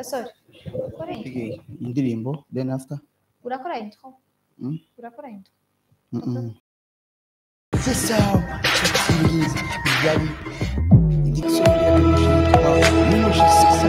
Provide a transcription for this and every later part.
gasore ukora intro Okay, indirimbo then after urakora intro Mm. urakora intro Mm-mm. sasa sikiliza yani igisonga mimi sasa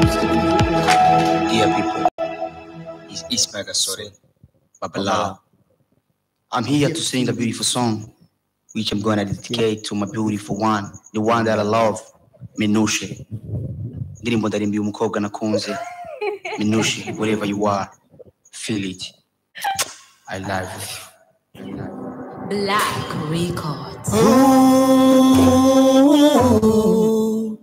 Dear people, it's Ismail Gasore, Babala. I'm here to sing a beautiful song, which I'm going to dedicate to my beautiful one, the one that I love, Minushe. Ndirimbo ndarimbiye umukobwa nakunze, Minushe, wherever you are, feel it. I love you. Black Records. Ooh.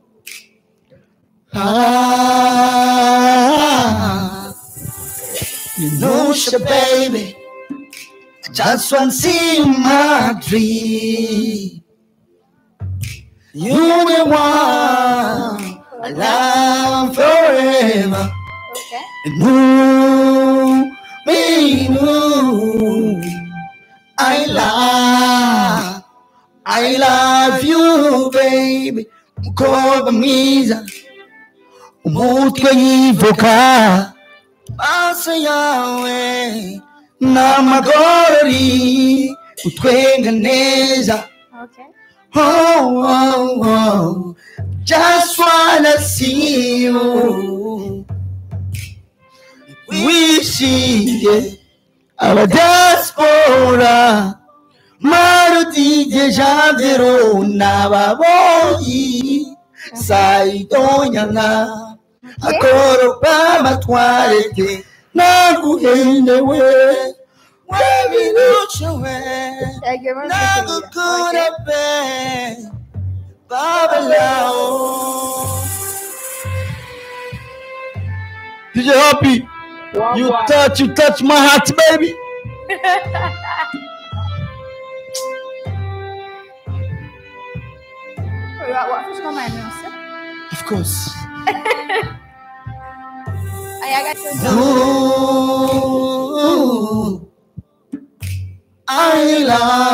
Ah. Minusha, baby. I just want to see my dream. You the one I love forever. okay And ooh, me, ooh, I love, I love you, baby. Mukobwa mwiza, umutwe yivuka, maso yawe n'amagorori, utwenga neza. okay Oh, oh, oh, just wanna see you. Wishing our diaspora. Marudije Javero Nababoyi Saidonyana Akoro Bamatwarete Naguhendewe Webinuchewe yagiye muri Nagukure be Babalao DJ Happy You touch, you touch my heart, baby. wafashwe amayamose Of course. ayagato Ooh, I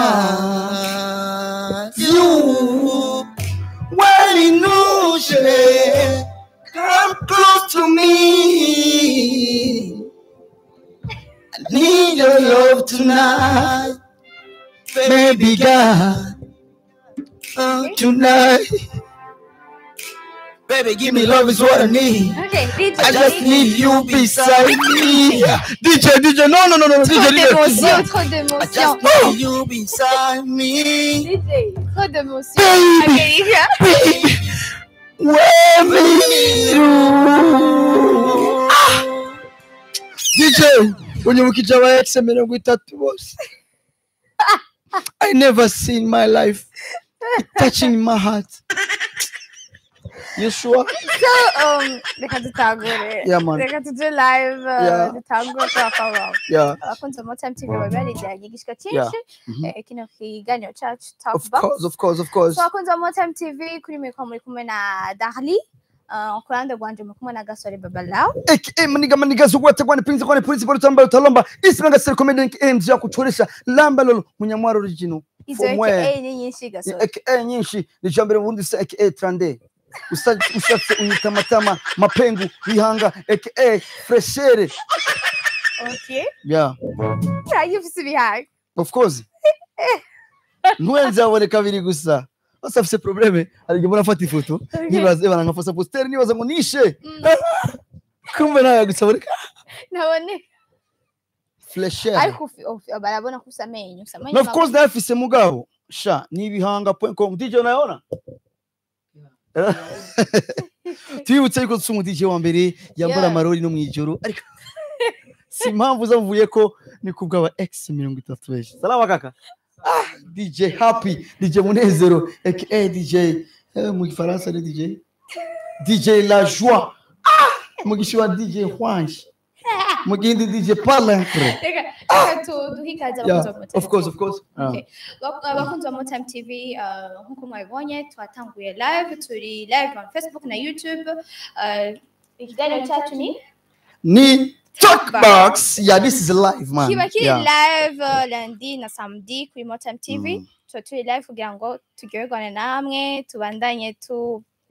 love you. When in ocean, come close to me. I need your love tonight, baby girl. Oh, tonight, baby, give me love is what I need. okay DJ I just need you beside me. DJ, DJ, no, no, no, no, trop DJ, d'émotion DJ. trop I d'émotion just need you beside me. DJ trop d'émotion Baby. America Baby, where me you? Ah. DJ, unyibukije aba ex mirongo itatu bose. I never seen my life it touching my heart. You sure? so um reka dutangure Yeah, man. reka tuje live uh, Yeah. dutangure twakaba Yeah, abakunzi ba Motam TV baba barijyanye igishika Yeah. cyinshi Mhm. eh, kino kiganiro cyacu talk of box course, of course, of course. so abakunzi ba Motam TV kuri mikoro muri kumwe na Darly uh, ku ruhande rwanje muri kumwe na Gasore Babalao aka maniga maniga zugwate kwane pinzi kwane polisi bora tamba utalomba isiranga sere comedy mz ya kuchoresha lamba lolo munyamwaro original izo From where? aka ni nyinshi Gasore aka nyinshi ni jambere ubundi se aka trande Usa- ushatse unyita matama mapengu bihanga aka freshere okay yeah uraye ufise ibihaye of course ntwenze abone kabiri gusa bose afise probleme hari igihe mbona afata ifoto nibaza ebana nkafasa poster nibaza ngo nishe Mm. kumbe nawe gusa aboneka nabone freshere ariko ufi- ufi- barabona ko usa amenyo usa amenyo na of course nawe afise mugabo sha ni ibihanga.com DJ unayona twibutse yuko tuse umu DJ wa mbere yambara Yeah. amarori no mwijoro ariko si impamvu zavuye ko ni kubw'aba x mirongo itatu benshi salama kaka ah, DJ happy DJ munezero aka DJ eh, mu gifaransa ni DJ DJ la joie ah, mu gishiwa DJ hwanshi mu gindi DJ palantre reka reka tu- duhe ikaze yeah, abakunzi ba Motam of course TV. of course Ah. Okay. Bak- abakunzi ba Motam TV uh, nk'uko mwabibonye twatanguye live turi live on Facebook na YouTube uh, ikiganiro cyacu ni ni talkbox yeah this is live man kiba kiri yeah. live uh, lundi na samedi kuri Motam TV Mm. tuba turi live kugira ngo turyoherwane namwe tubandanye tu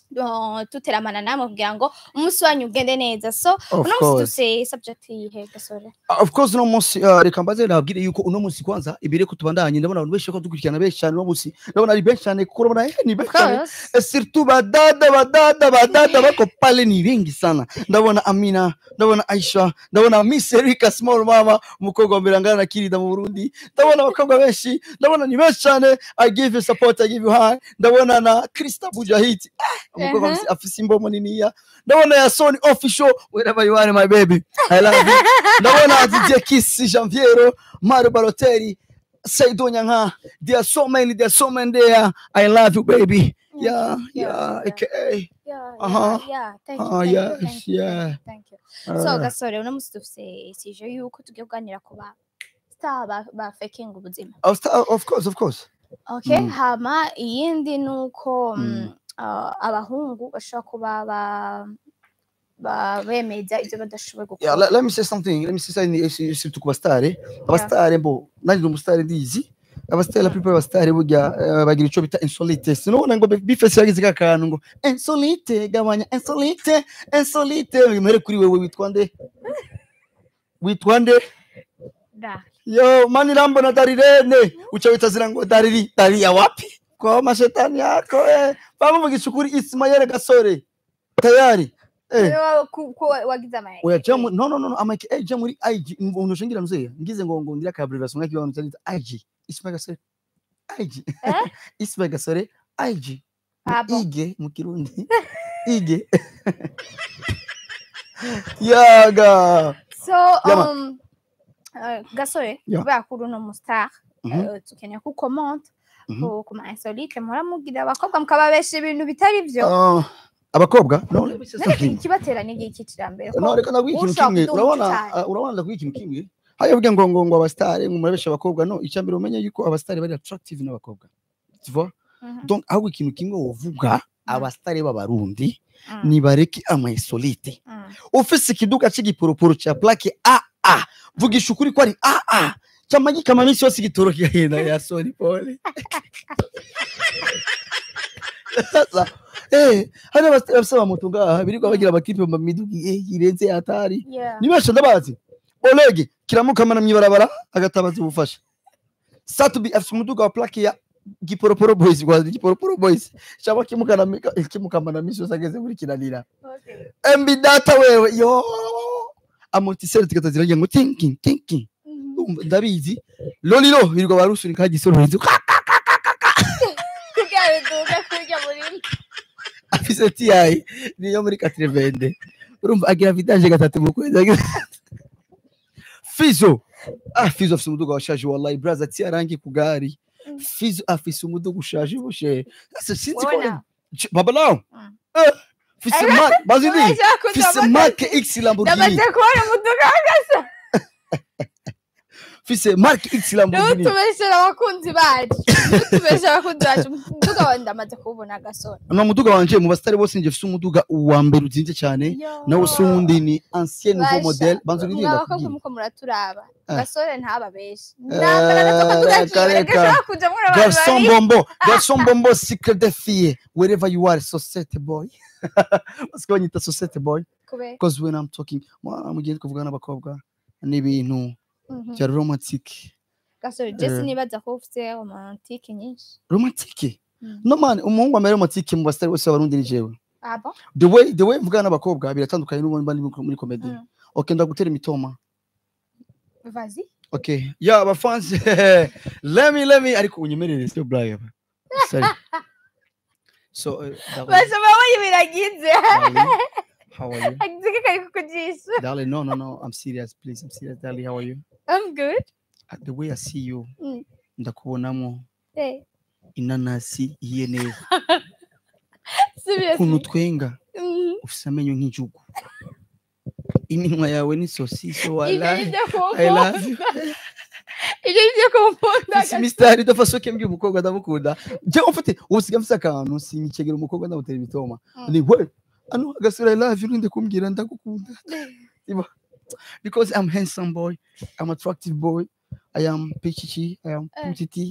uh, tuteramana namwe kugira ngo umunsi wanyu ugende neza so Of uno munsi course. dufise subject yihe gasore of course uno munsi uh, reka mbaze nabwire yuko uno munsi kwanza ibire ko tubandanye ndabona abantu benshi ko dukurikirana benshi cyane uno munsi ndabona ari benshi cyane kuko urabona eh, ni benshi cyane Course. Eh, surtout badada badada badada bako pale ni wengi sana ndabona amina ndabona aisha ndabona miss erika small mama umukobwa wa mbere angana na kirida mu burundi ndabona abakobwa benshi ndabona ni benshi cyane i give you support i give you high ndabona na krista bujahit ah, umukobwa Mhm. afise- afise imbomo niniya ndabona ya sony official wherever you are my baby i love you ndabona didier kiss janviero mario balotelli saido nyanka there are so many there are so many there i love you baby yeah, yeah, yeah. aka. Yeah, Aha. yeah, yeah. Thank you, Ah, thank you, yes, thank you, yeah. thank you, thank you. so Uh, gasore uno munsi dufise sije yuko tugiye kuganira ku ba star ba, ba faking ubuzima of, of course, of course. okay Mm. hama iyindi nuko mm. Mm. uh, abahungu bashobora kuba ba ba bemeza ibyo badashoboye Yeah, gukora let, let me say something. Let me say something. Surtout ku bastare. Abastare mbo, nari ndi umusitari ndizi. Abastare la plupart abastare burya eh, bagira ico bita insolite. Sinubona ngo bifese yagize ka kantu ngo insolite gabanya insolite insolite. Mere kuri wewe witwa nde? Witwa nde? Da. Yo, mani rambo na darirene. Ucha witazira ngo dariri. Dariri ya wapi? Kwa mashetani yako eh. Bamuvugisha ukuri Ismael Gasore. Tayari. Eh. Wewe ku- ku- wagize ama oya jya muri no no no amake eh jya muri IG umuntu ushingira muzeye ngize ngo ngo ndira kabrivation ngaki abantu cyanditse IG Ismail Gasore IG Eh? Ismail Gasore IG Ah, bon. ige mu kirundi ige yaga so Yama. um, uh, gasore Yeah. kubera ko uri uno mustar Mhm. uh, tukeneye ko ukomanta Mhm. ku ku ma insolite muhora mugira abakobwa mukababesha ibintu bitari byo Ah, abakobwa no let me say None something. ikibatera ni iki cy'iterambere ko no reka ndaguha ikintu ushaka kimwe kuduha urabona cyane. ah, urabona ndaguha ikintu kimwe haya vuga ngo ngo ngo abastare ngo murabesha abakobwa no icyambere umenye yuko abastare bari attractive n'abakobwa tu vois Mhm. donc ahubwo ikintu kimwe wovuga abastare b'abarundi Mm, nibareke amayisolite mm. ufise ikiduka c'igiporoporo ca plaque aa vugisha ukuri ko ari aa camagikama minsi yose igitoro kigahenda ya soni pole sasa eh hari abasitari bafise amamoto ngaha birirwa bagira amakipe mu miduga eh, irenze hatari Yeah. nibesha ndabazi olege kiramukamana mw'ibarabara agatabaza ubufasha satubi afise umuduga wa plaque ya giporoporo boys rwa giporoporo boys cyangwa kimukana kimukamana minsi yose ageze muri kinanira Okay. mb data wewe yo amortiseri tugahita ziragira ngo tinking tinking Mhm. Urumva, ndabizi lolilo birirwa barusunika hagisororezi Kugira biduga kurya muri afise ti niyo muri katrevende urumva agira vidange gatatu mu kwezi agira- fizo ah fizo afise umuduga washaje wallahi braza ti arangi ku gari Mm. fizo afise umuduga ushaje bushe sasa sinzi ko Wabona? Ch- babalawo Mm. eh fise mark bazi ndi Urashaka kuja fise mu- mark x lamborghini ndamaze kubona umuduga w'agasa fise mark x lamborghini ntutubeshera abakunzi bacu ntutubeshera abakunzi bacu umuduga wawe ndamaze kuwubona agasore no muduga wanje mu basitari bose nje fise umuduga uwa mbere uzinze cyane nawe se uwundi ni ancien nouveau Basha, model banza mwa uririmba abakobwa kubwira muko muraturaba Ah. gasore ntababeshe nambara Eh, n'akaduga reka, kiwe reka. gashobora kuja muri abantu garçon babiri bombo garçon bombo secret de fille wherever you are societe boy parce que banyita societe boy kubera because when i'm talking mwa- mu gihe kuvuga n'abakobwa ni ibintu Mhm. bya romantique gasore jesi Eh. nibaza ko ufite romantike nyinshi romantique Mm. no man umuhungu amere romantique mu basitari bose b'abarundi ni jewe Ah bon? the way the way mvugana n'abakobwa biratandukanye n'ubundi mba ndi muri- muri comedy Mm. okay ndagutera imitoma Vas-y. Okay. Yeah, my fans. let me, let me. Ariko unyemerere sio Brian. Sorry. So, uh, darling, basoma biragize darling, how are you? agize kari kukujisha Darling, no, no, no. I'm serious, please. I'm serious, darling. How are you? i'm good Uh, The way I see you, Mm. ndakubonamo Eh, inanasi ihiye neza. seriously. Ukuntu twenga, Mhm. ufise amenyo nk'ijugu. Iminwa yawe ni sosiso Ibyo wala. ni byo I kumpunda. love you. Ibyo ni byo kumpunda. Isi mistari dafasoke mbye umukobwa ndamukunda. Je ufite ubusiga mfise akantu sinyikegera umukobwa ndamutera imitoma. Mm. ni we ano agasura i love you ninde kumbwira ndagukunda Iba. because i'm handsome boy i'm attractive boy i am pichichi i am Eh. putiti Uh-huh.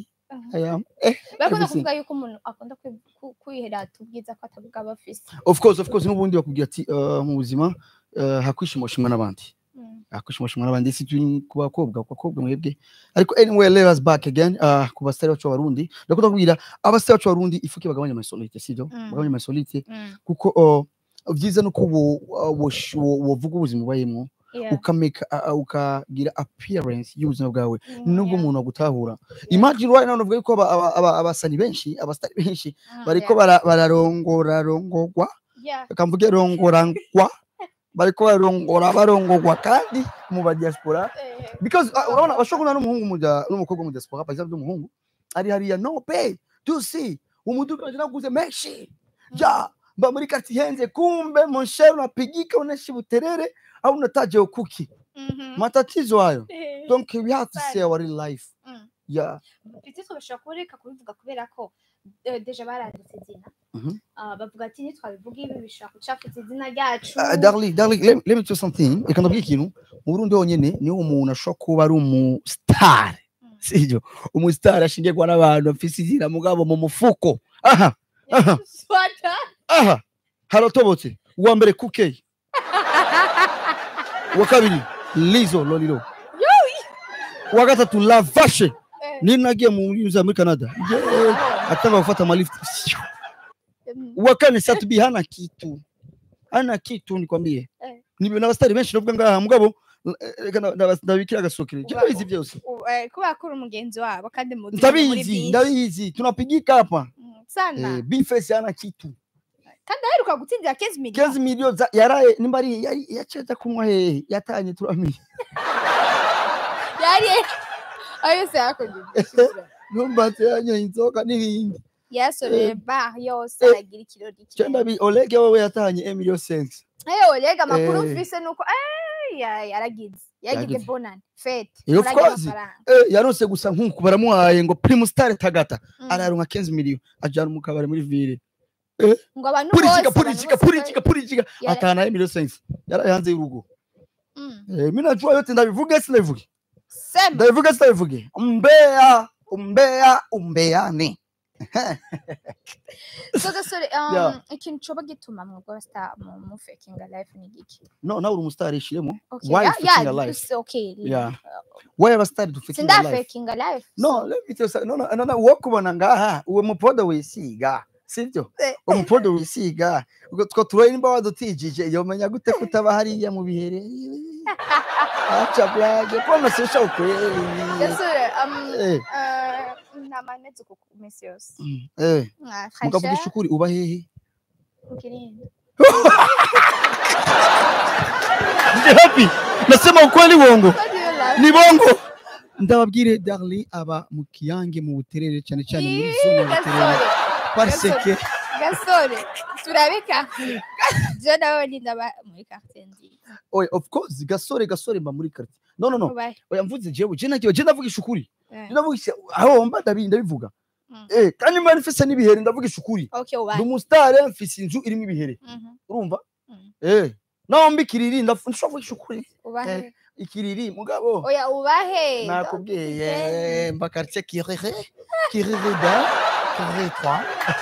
Mhm. I am eh, bakunda everything. kuvuga yuko umuntu akunda kwi- ku- kwihera ubwiza ko atavuga aba afise of course of course n'ubundi bakubwira ati uh, mu buzima uh, hakwishimashimwa n'abandi Mm. hakwishimashimwa n'abandi si turi ku bakobwa ku bakobwa mwebwe ariko anyway let us back again uh, ku basitari bacu b'abarundi ndakunda kubwira abasitari bacu b'abarundi ifuke bagabanya amasolite sibyo Mm. bagabanya amasolite Mm. kuko uh, byiza nuko wo- uh, wosh- wo- wovuga ubuzima ubayemo Yeah. ukameka uh, uh, ukagira appearance y'ubuzima bwawe Mm, nubwo yeah. umuntu agutahura imagine right now navuga yuko aba- aba- aba- abasani benshi abasitari benshi Mm, bariko yeah. bara- bararongorarongorwa Yeah. bakamvuge rongorangwa bariko barongora barongorwa kandi mu ba diaspora Eh, because uh, urabona bashobora kubona n'umuhungu mu dia- n'umukobwa mu diaspora par exemple umuhungu ari hariya no pay tu si umuduga wanje naguze menshi ja mba muri kati henze kumbe mon cher unapigika unaishi buterere au unataja ukuki mhm. matatizo hayo Eh, donc we have to Sana. say our real life Mm. yeah Petite bashobora kureka kubivuga kubera ko eh, deja baranditse izina Mhm. Ah, bavuga ati nitwabivuga ibi bishobora gucafuza izina ryacu Uh, darling, darling, let, let me tell you something. Reka ndabwira ikintu mu Burundi honyene niho umuntu ashobora kuba ari umustar Mm. sivyo umustar ashingirwa n'abantu afise izina mugabo mu mufuko aha aha Swata. aha haratobotse uwa mbere kuke uwa kabiri lizo lolilo uwa gatatu lavashe Eh, nini nagiye mu yuza muri canada yeah. atanga gufata amalift mm, uwa kane satubi hana kitu hana kitu nikwambie Eh. nibyo n'abasitari benshi nubwo ngaha mugabo eh, reka nda- ndaba- ndabikira agasokere je Uba- ndabizi byose u- eh, kubera ko uri umugenzi wabo kandi muzi muri ndabizi byinshi. ndabizi tunapigika hapa Mm, sana eh, bifesi hana kitu kandi aheruka gutsindira 15 million 15 milioni za yaraye nimba ari yari- yacaza kunywa hehe yatanye turamenye yari ayo yose yakoze numbatse yanyoye inzoga n'ibindi yasoreye bar yose Eh. aragira ikirori je ndabi olege wewe yatanye emilio sense eyo rega amakuru Eh. mfise nuko eh, ya- yaragize yagize Yagize. bonani fete Eh, of murarya course. amafaranga. eh, yaronse gusa nk'uku baramuhaye ngo primus star tagata Mm. araronka 15 milioni ajana mu kabari muri ville ngo abantu bose purikiga abantu purikiga bose purikiga purikiga Yara- atana emilio sense yaraye hanze y'urugo Mm. eh, mimi najua yote ndabivuge sinabivuge sema ndabivuge sinabivuge umbea umbea umbeane so gasore um, Yeah. ikintu coba gituma mwebwe basta mu mu faking life ni giki no nawe uri umusitari ishiremo okay Why yeah, faking yeah, a life? it's okay Yeah. why abasitari dufite sinda life faking a life no so- let me tell you something. no no no no wo kubona ngaha uwo mupoda wisiga sibyo Eh. umupoda wisiga ubwo two turoye nimba wadutijije yomenya gute kutaba hariya mu bihere acha blage koma sisha ukweli gasore um eh uh, namanetse ku misi yose mm, eh Ah, mukavuga Khasha, ishukuri uba hehe Ukirindi. ndi happy nasema ukweli bongo What do you love? ni bongo ndababwire darling aba mu kiyange mu buterere cyane cyane muri Ih, zone ya buterere gasore parce gasore. que gasore turabika je nawe ni ndaba muri quartier nziza oya of course gasore gasore mba muri quartier no no no Ubahe. oya mvuze jewe je nagiye je ndavugisha ukuri Eh, ndavugisha aho mba ndabi ndabivuga Mm. eh kandi mba nfise n'ibihere ndavugisha ukuri okay ndi ubahe umusitari mfise inzu irimo ibihere Mhm, urumva Mm. eh naho mba ikiriri ndaf- ndashobora kuvugisha ukuri ubahe ikiriri mugabo oya ubahe nakubwiye mba quartier kirere kirere da kirere 3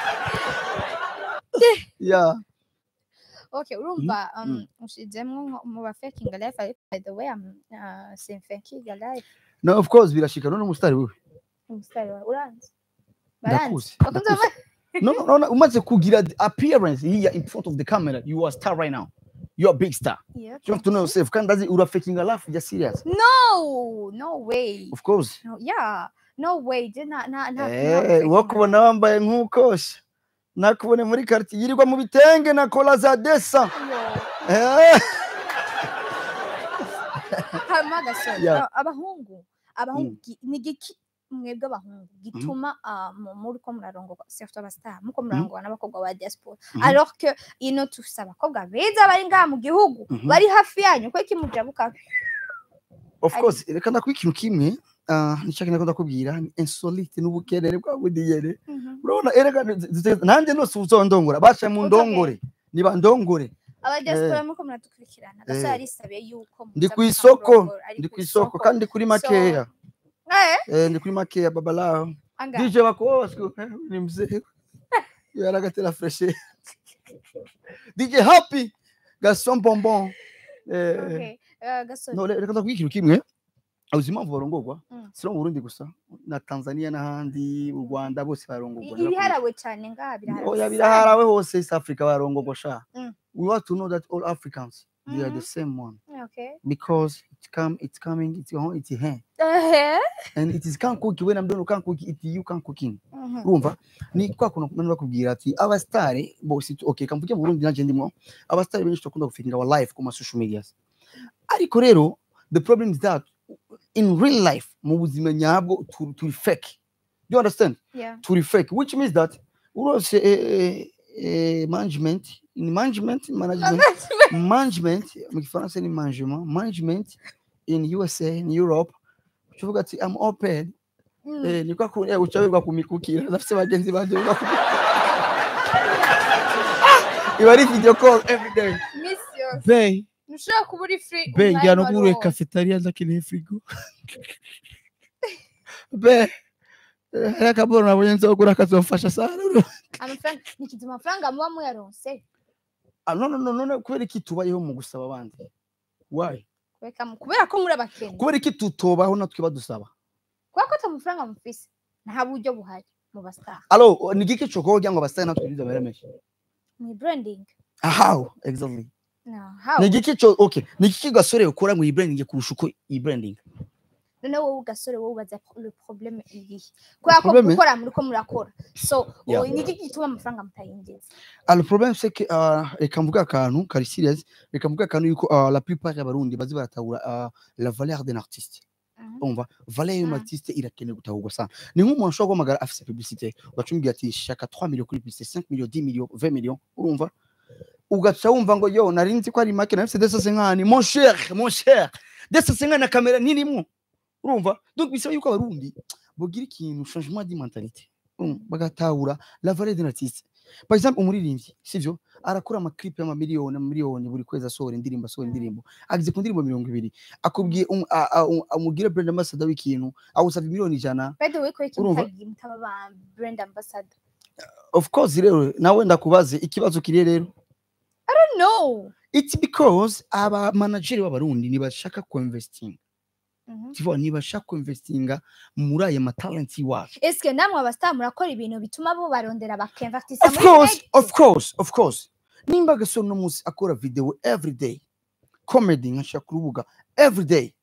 ya okay urumva um, mm. ushizemwo nko mu ba faking life ariko by the way I'm uh, sim faking life no of course birashika none umusitari wewe umusitari wawe uranzi Ndakuzi, baranzi bakunze ndakuzi. no no no, no umaze kugira the appearance here in front of the camera you are a star right now you are a big star Yeah, you have to know yourself kandi ndazi ura faking a laugh just serious no no way of course no, yeah no way je na na na eh wo kubona wambaye nk'ukosha nakubone muri quartier yirirwa mu bitenge na kola za desa eh hama gasore Yeah. a- abahungu abahungu gi- ni giki mwebwe abahungu gituma ah, mu- muri ko murarongorwa surtout abastar muko murarongorwa n'abakobwa ba diaspora Mhm. alors que ino tufise abakobwa beza bari ngaha mu gihugu Mhm. bari hafi yanyu ko iki mujabuka of Ari- course reka ndakuba ikintu kimwe ah, nicyo kintu ndakubwira ni insolite n'ubukerere bwa budiyere urabona erega nanjye nose uzondongora baca mu Uzohe. ndongore niba ndongore aba diaspora muko muradukurikirana gasore Eh. arisabiye yuko ndi muza ku isoko mukamurongora, ari ndi ku ku isoko kandi ndi kuri makeya Eh, eh ndi kuri makeya babalaho angahe DJ Bakoa siku eh, ni mzee. Yaragatera fresh. DJ Happy Gaston Bonbon. Eh, okay uh, gasore no, reka ndakugira ikintu kimwe. Uzi impamvu barongorwa? Mm. Si no mu Burundi gusa, na Tanzania n'ahandi, u Rwanda bose barongorwa. ibiharawe cyane ngaha Oya biraharawe biraharawe hose East Africa barongorwa sha. Mm. We want to know that all Africans they are the Mhm. same one okay because it come it's coming it's your it's here eh and it is can't cook when I'm doing can't cook it you can't cooking. mhm urumva ni kwa kuntu nani bakubwira ati abastari bose okay kamvuge mu Burundi nanje ndimo abastari benshi tukunda gufikinga wa life ku ma social medias ariko rero the problem is that in real life mu buzima nyabwo turi turi fake you understand yeah turi fake which means that urose eh, eh, management in management management management mu gifaransa ni management management in USA in Europe uvuga ati I'm open Mm. Eh, ni kwa ku eh, ucabirwa kumikukira nafise bagenzi banje biga ku iba ari video call every day miss yose Bey, ntushobora kuba uri free bey umwanya ngira no wari kuri wose. cafeteria ndakeneye frigo. be eh, hari akaboro nabonye nzogura kazomfasha sana amafaranga nikizi amafaranga muba muyaronse Ah, no no no no no, kubera iki tubayeho mu gusaba abandi why kubera mu- kubera ko muri abakene kubera iki tutobaho natwe badusaba kubera ko ata mafaranga mufise nta buryo buhari mu bastar alo ni giki cyokoho kugira ngo abasitari natwe bize baremeje mu branding how exactly no how ni giki cyo okay ni giki gasore ukora ngo yibranding kurusha uko yibranding none wowe ugasore wowe ubaza le problème irihe kubera ko Problème? gukora muri ko murakora so Yeah. ubu ni iki gituma amafaranga mutayinjiza Ah, le problème c'est que uh, reka mvuge akantu kari serious reka mvuge akantu yuko uh, la plupart y'abarundi bazi baratahura uh, la valeur d'un artiste Mhm. umva valeur y'umu Ah. artiste irakenewe gutahurwa sana ni nk'umuntu ashobora guhamagara afise publicité ugacumubwira ati shaka 3 millions kuri publicité 5 millions 10 millions 20 millions urumva ugaca wumva ngo yo nari nzi ko ari make nafise 250 mon cher mon cher 250 na kamera nirimo urumva donc bisaba yuko abarundi bogira ikintu changement de mentalité um, bagatahura la valeur d'un artiste par exemple umuririmbyi sivyo arakora amaklipe y'amamiliyoni amamiliyoni buri kwezi asohora indirimbo asohora indirimbo ageze ku ndirimbo mirongo ibiri akubwiye um, a- a- um, amubwire brand ambassador w'ikintu awusaba miliyoni ijana by the way ko iki Urumva? mutagiye mutaba ba brand ambassador of course rero nawe ndakubaze ikibazo kiri rero no it's because aba manager b'abarundi ntibashaka kuinvesting Mhm. tivo ntibashaka kuinvestinga muri aya matalent iwacu eske namwe abastar murakora ibintu bituma bo barondera bakinvestisa of course of course of course nimba gasore uno munsi akora video every day comedy nkashaka ku rubuga every day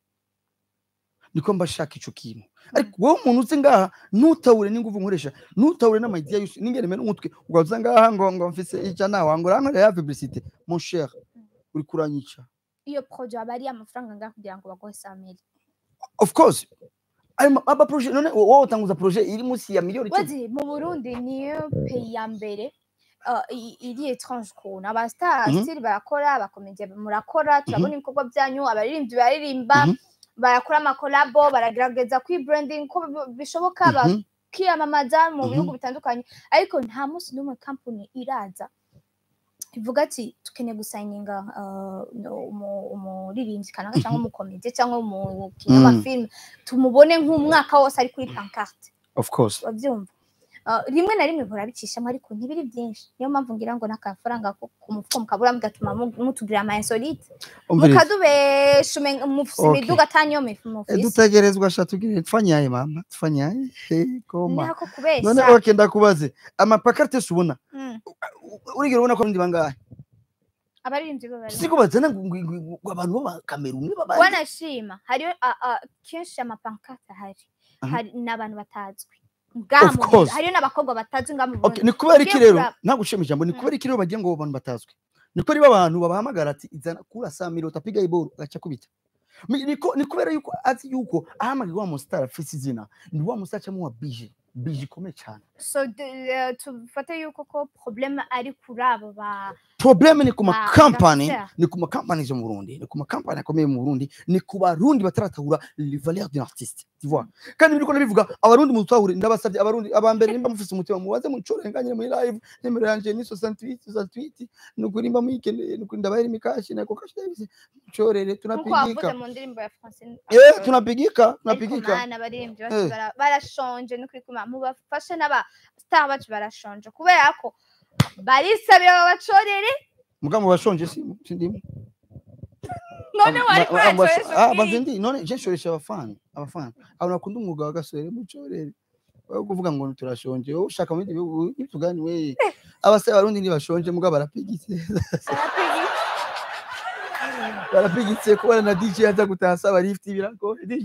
niko mba shaka ico kintu ariko wowe umuntu uzi ngaha ntutabure n'ingufu nkoresha ntutabure n'amaidea yose ningene mena umutwe ugaza ngaha ngo ngo mfise ijana wangu rankorera ya publicité mon cher uri kuranyica iyo projet aba ari amafaranga ngaha kugira ngo bagohe sameli of course ayo ma- aba projet none wowe utanguza projet iri munsi ya miliyoni icumi wazi mu burundi niyo peyi ya mbere uh, i- iri etrange ukuntu abastar Mhm. still barakora abakomediya murakora turabona ibikorwa byanyu abaririmbyi baririmba Mhm. barakora amakolabo baragerageza kwibranding uko bi- bishoboka Mhm. bakiyamamaza mu Mhm. bihugu bitandukanye ariko nta munsi n'umwe kampani iraza ivuga ati tukeneye gusayininga uh, no- umu- umuririmbyi kanaka cyangwa umukomediya cyangwa umukinnyi Mm. w'amafilme tumubone nk'umwaka wose ari kuri pancarte of course babyumva Uh, rimwe na rimwe murabicishamo ariko ntibiri byinshi niyo mpamvu ngira ngo n'akafaranga ko ku mufuko mukabura mugatuma mu- mutugirira ama insolite umviriza mukadubesha umenga mufise Okay. imiduga ataniyo Eh, mufise dutegerezwa sha tugire tufanyaye mama tufanyaye Eh, koma nako none kubesha okay ndakubaze amapakarite ubona Mm. urigera ubona ko ndi bangahe abaririmbyi bo bari siko bazana ngo- ngo- ngo- ngo abantu b'abakameruni b'abandi wanashima hariyo a- a- kenshi amapankarte ahari Aha. hari n'abantu batazwi ngaha Of mu Burundi. course. hariyo n'abakobwa batazwi ngaha mu Okay, Burundi ni kubera iki Ugiye rero kuraba- nta gushema ijambo ni Mm. kubera iki rero bagira ngo abo bantu batazwi ni kubera iyo abantu babahamagara ati izana kura saa miro utapiga iboro agaca kubita Mi- niko- ni kubera yuko azi yuko ahamagarwa wa musitari afise izina ni wa musitari acamo wa bije bije ikomeye cyane so de- eh, tufate yuko ko probleme ari kuri abo ba probleme ni ku Ah, makampani ndakubwira. ni ku makampani yo mu burundi ni ku makampani akomeye mu burundi ni ku barundi bataratahura le valeur d'un artiste tu vois kandi biriko ndabivuga abarundi mutahure ndabasabye abarundi abambere nimba mufise umutima mubaze mucorenganye muri live nimero yanje ni 68 68 nukuri mba muyikeneye nukuri ndabahere imikashi nako kashi davise mucorere nkuko wavuze tunapigika mu ndirimbo ya Francine eh tunapigika ariko tunapigika mana abaririmbyi bose Eh. bara- barashonje no kuri kuma mubafashe n'aba star bacu barashonje kubera ko barisabira babacorere muga mubashonje si sindimo none wari Ah, ah, kuracoresha ah, ubwiye. baze ndi none je nshoresha abafana abafana abantu bakunda umwuga wa gasore mucorere wowe kuvuga ngo turashonje wowe ushaka mu bindi bihugu nitugani we abasore barundi ntibashonje muga barapigitse Barapigi. barapigitse kubona na DJ aza gutaha asaba lift birago DJ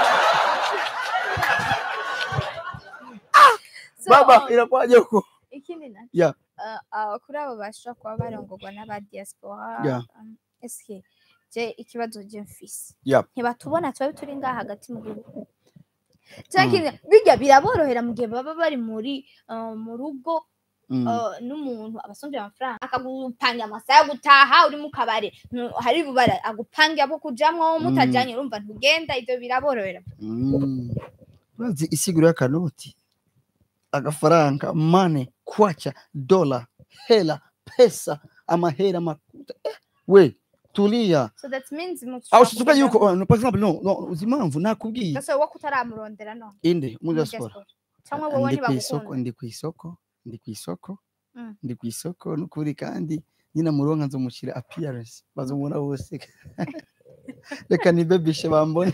So, baba um, irakwaje uko ikindi nacyo Yeah. uh, uh, kuri abo bashobora kuba barongorwa n'aba diaspora Yeah. um, eske je ikibazo je mfise Yeah. ntibatubona tuba turi ngaha hagati mu gihugu cyangwa ikindi, bijya biraborohera mu gihe baba bari muri uh, mu rugo Mm. uh, n'umuntu abasomvye amafaranga akagupanga amasaha yo gutaha uri mu kabare Nu- hari bubara agupangira abo kujamwo mutajanye urumva ntugenda ivyo biraborohera Mm. urazi isiguro y'akanoti agafaranga mane kwacha dola hela pesa amahera makuta eh, we tulia so that means aho tuvuga yuko oh, no, par exemple no no uzi impamvu nakubwiye gasore wo kutaramurondera no inde muri muri diaspora diaspora. cyangwa wowe ndi ku isoko ntibagukunda ndi ku isoko ndi ku isoko Mm. ndi ku isoko n'ukuri kandi nyina muronka nzomushyira appearance bazomubona bose reka nibebishe bambone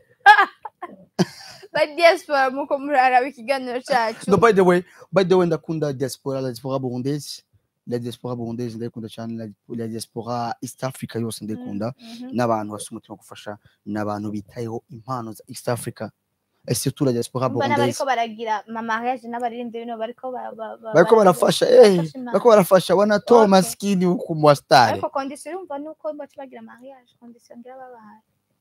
ba diaspora muko muraraba ikiganiro cyacu no by the way by the way ndakunda diaspora la diaspora burundaise la diaspora burundaise ndayikunda cyane la, la diaspora east africa yose ndayikunda Mhm. n'abantu bafite umutima wo gufasha n'abantu bitayeho impano za east africa et surtout la diaspora Umva burundaise n'abariko baragira mamariage n'abaririmbyi bino bariko ba- ba- ba- bariko baragira- barafasha eh bafasha Imana. bariko barafasha wanatoa Okay. maskini huku mwastare ariko kondisiyo urumva nuko baca bagira mariage kondisiyo ngira babahaye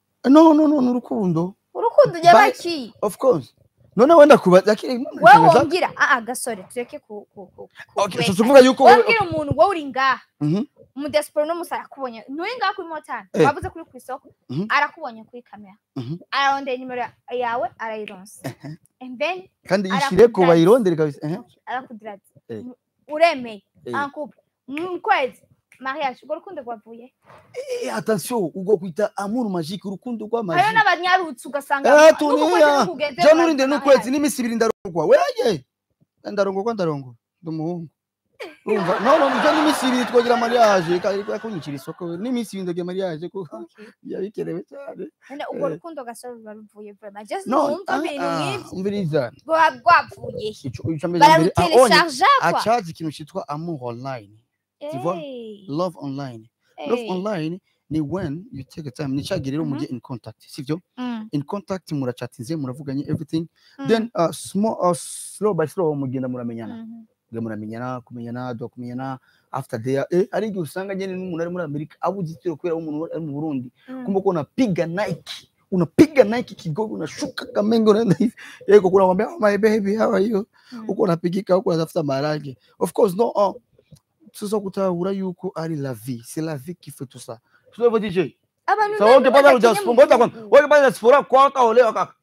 no no no n'urukundo urukundo Bye. ry'abaki of course none wenda kubaza akiri wowe wongera aa gasore tureke ku ku ku okay so tuvuga yuko wabwira umuntu wowe uri ngaha Mhm. umudiyasipora uno musi arakubonye nturi ngaha kuri motari Eh. wabuze kuri ku isoko Mhm. arakubonye kuri kamera Mhm. ararondera nimero ya- yawe arayironsa and then kandi Arakudraza. ishire ko bayirondere kabisa eh arakudiraza Eh. uremeye Eh. ankupe mu kwezi mariage urwo rukundo rwavuye Eh, attention ubwo kwita amour magique urukundo rwa hariho magique n'abanyarutse ugasanga Eh, n'uku kwezi tuniya. ntikugeze je ngo nurinde mariage. n'ukwezi n'iminsi ibiri ndarongwa weye ndarongorwa ndarongorwa ndi umuhungu urumva no no je n'iminsi ibiri twogira mariage kandi kunyikira isoko n'iminsi ibiri ndagira mariage kuko Okay. yabikerewe cyane None urwo Eh. rukundo gasore ruba ruvuye vraiment just no numva ibintu ah, nk'ibyo umviriza rwaba rwavuye he? ico ico mbere mbere ah, onye bararutelesharja kwa acazi ikintu cyitwa amour online tu vois? Eh, love online love eh. online ni when you take a time ni cyagihe rero mujye in contact sivyo Mm, in contact murachatinze muravuganye everything mm, then uh, small uh, slow by slow mugenda muramenyana mhm. mugenda muramenyana kumenyana dwa kumenyana after there eh ari igihe usanga nyene n'umuntu ari muri Amerika abuze itiro kubera umuntu ari mu Burundi Mm. kumbe ko unapiga Nike unapiga Nike kigogo unashuka Kamenge unaenda hivi yego kuna mwambia oh, my baby how are you Mm. uko unapigika huko unatafuta maharage of course no uh, sasa kutahura yuko ari la vie c'est la vie qui fait tout ça tu vois DJ abantu ça wote nani pata badakinya ujaspora mu ngoja kwanza gihugu? wewe pata diaspora kwa kaolewa kaka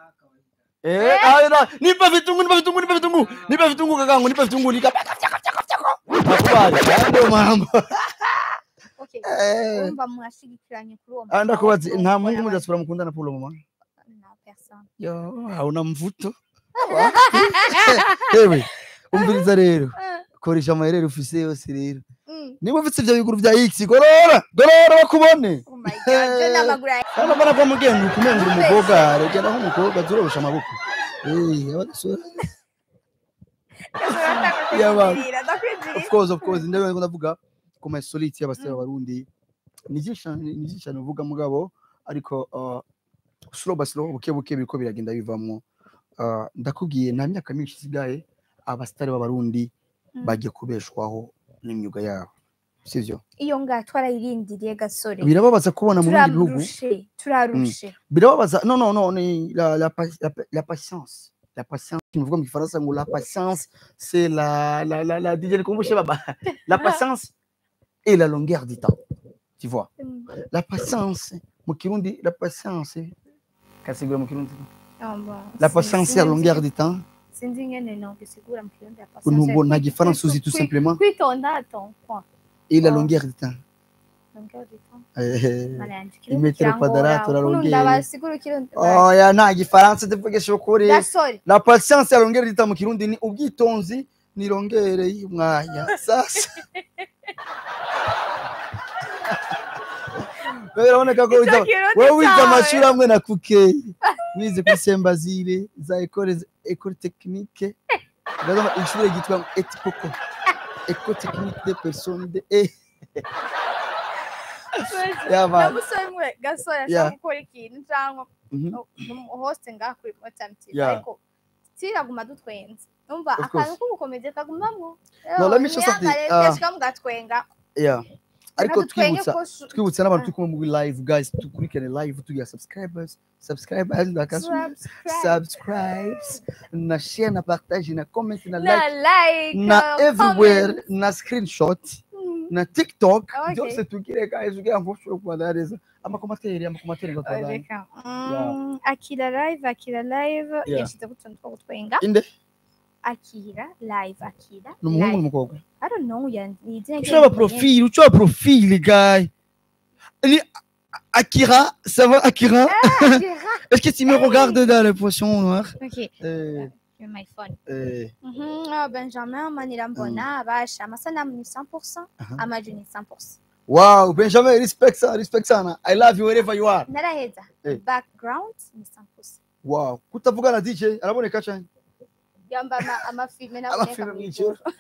eh aida nipe vitungu nipe vitungu nipe vitungu nipe vitungu kakangu nipe vitungu nika nakubali ndio mambo Okay, eh urumva mwashigikiranye kuri uwo anda mugabo kubazi wo nta gukora mungu mu wa- diaspora mukundana Paulo mama na person. yo hauna mvuto ewe umviriza rero Eh, koresha amayerere ufise yose rero mm. niba ufite ibyo biguru bya x gorora gorora bakubone Oh my God, je n'amaguru yanjye. hano mbona ko mugenda ukumenga uri umukobwa regera nk'umukobwa turorosha amaboko Eh, abasore Y'abantu. Ndakwinjirira, ndakwinjirira. of course of course ndabona ko ndavuga ku ma solite y'abasore b'abarundi ni byinshi cyane ni byinshi cyane uvuga mugabo ariko uh, slow by slow buke buke biriko biragenda bivamwo Uh, ndakubwiye nta myaka myinshi isigaye abasitari b'abarundi Mm. bagiye kubeshwaho n'imyuga yabo sivyo iyo ngaha twarayirindiriye gasore birababaza kubona mu bindi bihugu turarushe turarushe birababaza non non non ni la la, pa- la, pa- la patience la patience tunavuga mu gifaransa ngo la patience c'est la la la la DJ nikumbushe baba la patience et la longueur du temps tu vois Mm. la patience mu kirundi la patience kasigura mu kirundi Ah, bon. la Si- patience et la sinzi- longueur du temps sinzi ingene nogisigura mu kirundi ya nubwo patience. nta Kwi- gifaransa kwi- uzi tout kwi- simplement kwitonda ton point et la Oh. longueur du temps longueur du temps Eh, mana yanjye Imetero quadrato la longueur. ndabasigura ikirundi oya nta gifaransa tuvugisha ukuri gasore la patience ya longere rita mu kirundi ni ubwitonzi ni longere y'umwanya sasa biraboneka ko wize- kirundi wowe wize cyawe. amashuri amwe na kukeyi wize kuri sembazire za ekole ekole tekinike ndaza ishuri ryitwa etipoko ekole tekinike de persone de e yaba namusore mwe gasore Yeah. ashaka gukora ikintu cyangwa Mhm. hoste ngaha kuri Motam TV Yeah. ariko tiraguma dutwenze numva Of akantu course. k'ubukomezi kagumamwo No, let me show something. Ah. yashika mugatwenga yeah ariko Reka dutwenge twibutsa ko shu- twibutsa n'abantu turi kumwe muri live guys dukurikirane live tugira subscribers subscribers ndakasubira Subscribe. subscribes na share na partage na comment na na like like na uh, everywhere comment. na screenshot Mm. na tiktok Okay. byose tugire guys kugira ngo ushobore kubana neza amakomateri amakomateri ngo tubandanye Reka. Mm, akira live akira live Yeah. yashyizeho utuntu two gutwenga inde akira live akira ni umuhungu live. n'umukobwa I don't know ya- ni izina ushobora ry'umuntu profil ushobora profil guy ni Akira ça va Akira nyine. est-ce que tu me regardes dans les poissons noirs Okay, euh, you're my phone. euh, Mhm, ah, Benjamin Manirambona basha amasanamu ni 100% Aha. amajwi ni 100% wow Benjamin respect ça respect sana I love you wherever you are naraheza Eh. background ni 100% wow kutavuga na DJ araboneka cyane yamba ama- amafilme Amafilme naboneka mw'ijoro. mw'ijoro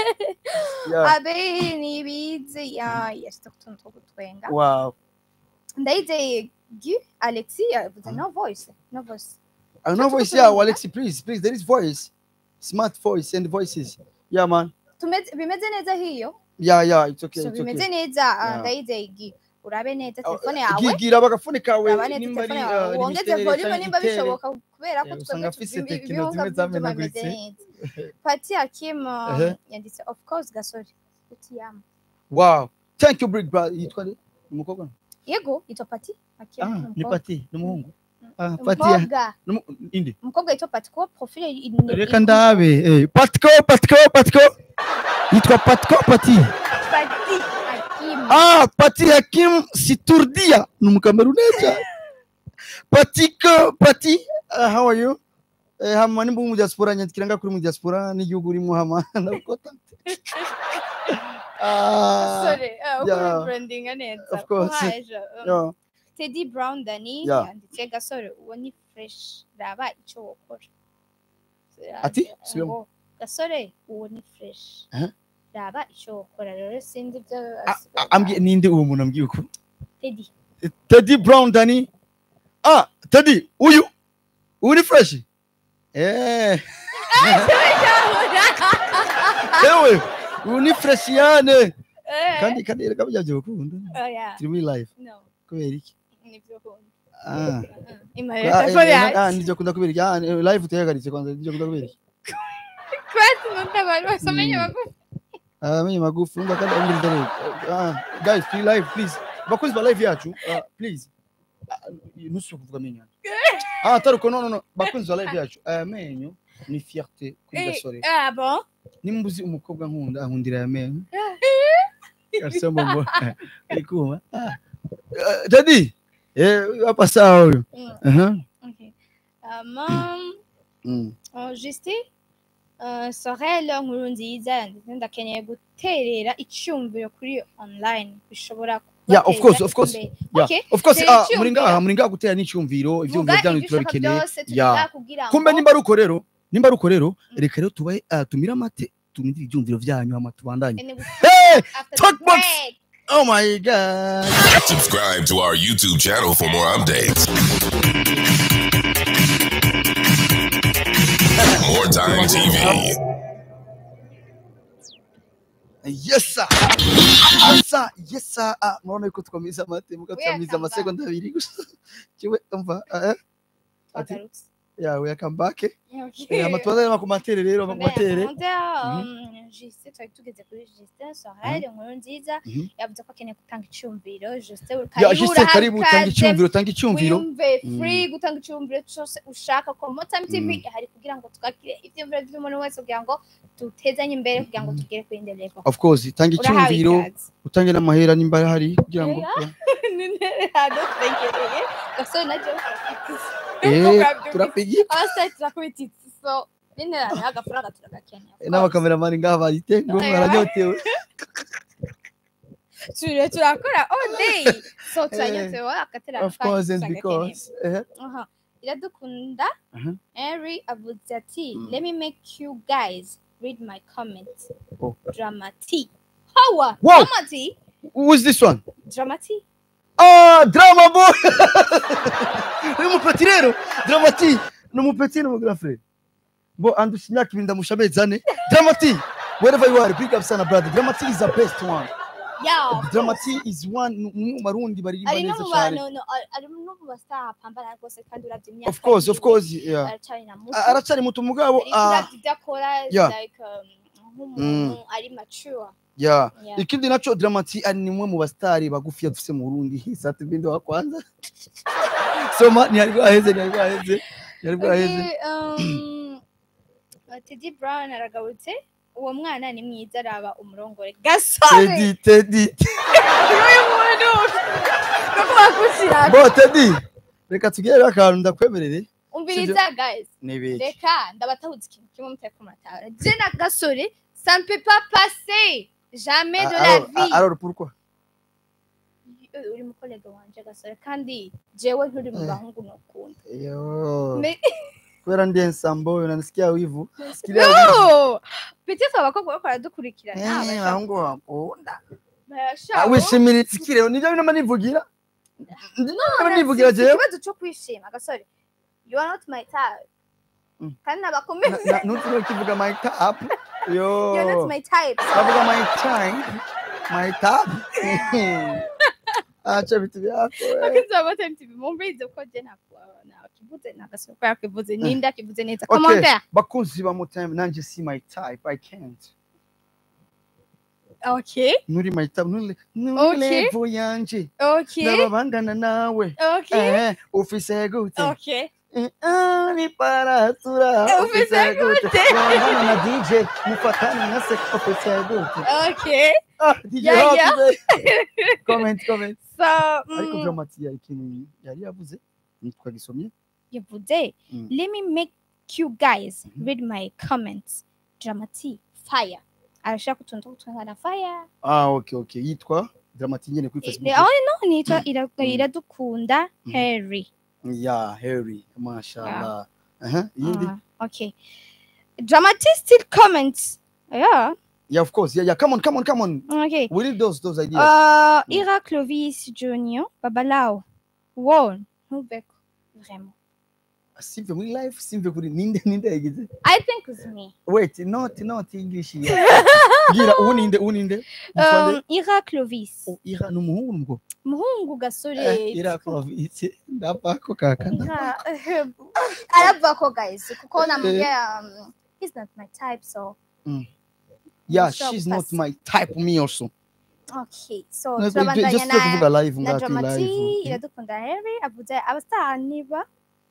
yeah abe nibizi ya yashyize utuntu two gutwenga wow ndayizeye gu alexi yavuze no voice no voice I know voice yeah Alexi please please there is voice smart voice and voices yeah man Tumeze- bimeze neza hiyo yeah yeah it's okay so it's bimeze okay neza ah, Yeah. ndayizeye gu urabe neza Oh, telefone yawe gigira bagafone kawe uraba neza nimba ari telefone yawe uh, wongeze limitere volume cyangwa nimba igitere. bishoboka kubera ko Eh, twebwe usanga afise tubi- tekino ibihunga zimwe by'ibyuma zamenaguritse. bimeze neza pati hakim um, Ehe. yanditse of course gasore utiyama wow thank you big brother yitwa nde umukobwa yego yitwa pati hakim ah ni ni umukobwa. pati ni umuhungu Mm. ah pati ya umukobwa numu- inde umukobwa yitwa pati kuko profile i- ni- reka i- ndabe eh patiko patiko patiko yitwa patiko pati pati hakim ah pati hakim siturdia ni umukameruneza patiko pati uh, how are you eh, hama nimba uri mu diaspora nyandikira nga kuri mu diaspora n'igihugu urimo hama ndabukota ah sorry uh, yeah. ukuri brandinga neza Of course. Courage, um, yeah. Teddy Brown Dani Yeah. yanditse gasore uwo ni fresh raba icyo wokora Ati? Subiramo. ngo gasore uwo ni fresh Aha. raba icyo wokora rero sinzi ibyo Ah, ah, ambwiye ninde uwo muntu ambwiye uko Teddy Teddy Brown Dani ah Teddy uyu uyu ni fresh eh ewe uyu ni fresh yane kandi kandi reka byaje gukunda oya turi muri live no kubera iki nibyo nkunda ah imarira Ah, telefone eh, ah yanjye nivyo kunda kubera iki ah eh, live utayagaritse kwanza nivyo kunda kubera iki kwati nutabantu basomenya Mm. bagufi ah menye magufi umva kandi ambiri ndare ah guys turi live please bakozi ba live yacu ah, please Ah, nusu kuvuga menyo ah taruko no no no bakunzi ba live yacu aya menyo ni fierté kuri gasore ah bon nimba uzi umukobwa nkunda ankundira aya menyo kasema ngo arikuma ah Eh, Daddy eh hapa sawa huyo Mm, aha okay. Um, um, mm. Oh, Justin uh, Sorel nkuru nziza yanditse ndakeneye guterera icyumviro kuri online bishobora Yeah, of kubateza course, of course. imbere. Yeah. Okay, of course Tera ah icyumviro. muri ngaha muri ngaha gutera n'icyumviro vuga ibyumviro byanyu ibyo ushaka turabikeneye byose Yeah. tuvuga kugira ngo kumbe nimba ari uko rero nimba ari uko rero reka rero tubahe ah, tumire amate tumire ibyumviro byanyu hama tubandanye And we- hey after the Talkbox. break. oh my god Subscribe to our YouTube channel for more updates. More Time TV. yes sir yes sir yes sir ah murabona yuko twamiza amate mukatwamiza Welcome amasegonda abiri gusa kiwe umva eh, ati Twagarutse. yeah we come back eh Okay. amatubaza n'amakomantere rero amakomantere Justin twari tugeze kuri Justin Soraya inkuru nziza Mhm. yavuze ko akeneye gutanga icyumviro Justin ya juste karibu tanga icyumviro tanga icyumviro wiyumve Mm. free gutanga icyumviro cyose ushaka ko Motime TV hari kugira ngo twakire ibyumviro by'umuntu wese kugira ngo dutezanye imbere kugira ngo tugere kuri indi level of course tanga urahawe icyumviro ikaze utange n'amahera nimba hari kugira ngo n'intebe hano twegereye gasore na Joe eh turapigiye abasitari turakubititse so n'intebe hano agafaranga turagakeneye of course. n'abakameramani ngaha barite ngo Aya. baranyotewe Ture turakora all day so turanyotewe akatera of course and because eh Aha. iradukunda Aha. Henry avuze ati Mm. let me make you guys read my comments Oh. dramati hawa Wow. dramati who's this one dramati ah drama boy ni umupeti rero dramati ni umupeti ni umugura frere bo andusha imyaka ibiri ndamusha amezi ane dramati wherever you are big up sana brother dramati is the best one yeah dramati is one ni umwe mu barundi baririmba ari no neza mu cyane bantu no, ari no mu bastar pambana rwose kandi uravye imyaka of course of yiwe, course yeah aracari na muto A- aracari muto mugabo ariko ah uravye ibyo akora is Yeah. like um, nk'umuntu ari mature yeah Yeah. ikindi nacho dramati ari ni umwe mu bastari bagufi dufise mu Burundi sati bindo wa kwanza soma ni ari bwaheze ni ari bwaheze ni ari bwaheze Okay, um, Teddy Brown aragarutse uwo mwana ni mwiza araba umurongore gasore Teddy Teddy uyu muntu nuko bakushyira bo Teddy reka tugere akantu ndakwemerere umviriza guys nibiki reka ndabatahuza ikintu kimwe mutari kumatara je na gasore ça ne peut pas passer jamais de la vie alors pourquoi Eh, uri mukolega wanje gasore kandi jewe nturi mu Eh. bahungu nokunda yo Me- kubera ndi ensambo unanisikia wivu Sikilia no peut-être abakobwa bariko baradukurikirana Eh, bashaka- bahungu bakunda bashaka- Ah, wishimira itsikire nibyo binama nivugira ndinama nivugira jewe ikibazo cyo kwishima gasore you are not my type Mm. kandi nabakomeye ntutume kivuga my tap yo you are not my type Navuga my time, my tab. Acha vitu vyako. eh. abakunzi ba Bottom TV mumvirize ko je ntabwo- nakivuze nagasore ko yakivuze ninde akivuze neza Okay. commentaire Bakunzi ba Mutime nanje si my type. I can't. okay Nuri my type. Nuri nuri Okay. level yanje. okay Ndababangana nawe. okay Eh, ufise gute? okay Eh, ah, ni paratura. Ufise gute? Wangana na DJ. Mufatane na se ufise gute? okay Ah, DJ Yeah, Rock yeah. today. Comment, comment. so Ariko mm, dramati ikintu yari yavuze. Ntitwagisomye. yavuze Mm. let me make you guys read my comments dramati fire arashaka kutunza kutungana fire Ah, okay, okay. Yitwa Dramati nyene kuri Eh, Facebook. oh no nitwa ira- Mm. iradukunda Mhm. harry Yeah, Harry. Mashallah. Uh-huh. Yindi. Ah, okay dramati still comments yeah Yeah, of course. Yeah, yeah. Come on, come on, come on. okay We need those those ideas. Uh, Ira Clovis Junior, Babalao. Wow, ntuveko. Vraiment. Simve muri life, simve kuri ninde ninde yagize. I think it's me. Wait, not not English. Yeah. Gira uninde uninde. Um, Ira Clovis. Oh, ira numuhungu ngo. Muhungu gasore. Eh, ira Clovis. Ndapako kaka. Ira. Aravuga ko guys, kuko namubwira um, he's not my type so. Yeah, Sure, she's not pass. my type me also. Okay, so Just turabandanya just na kuvuga live na ngati Dramati live. iradukunda Harry avuze abasitani ba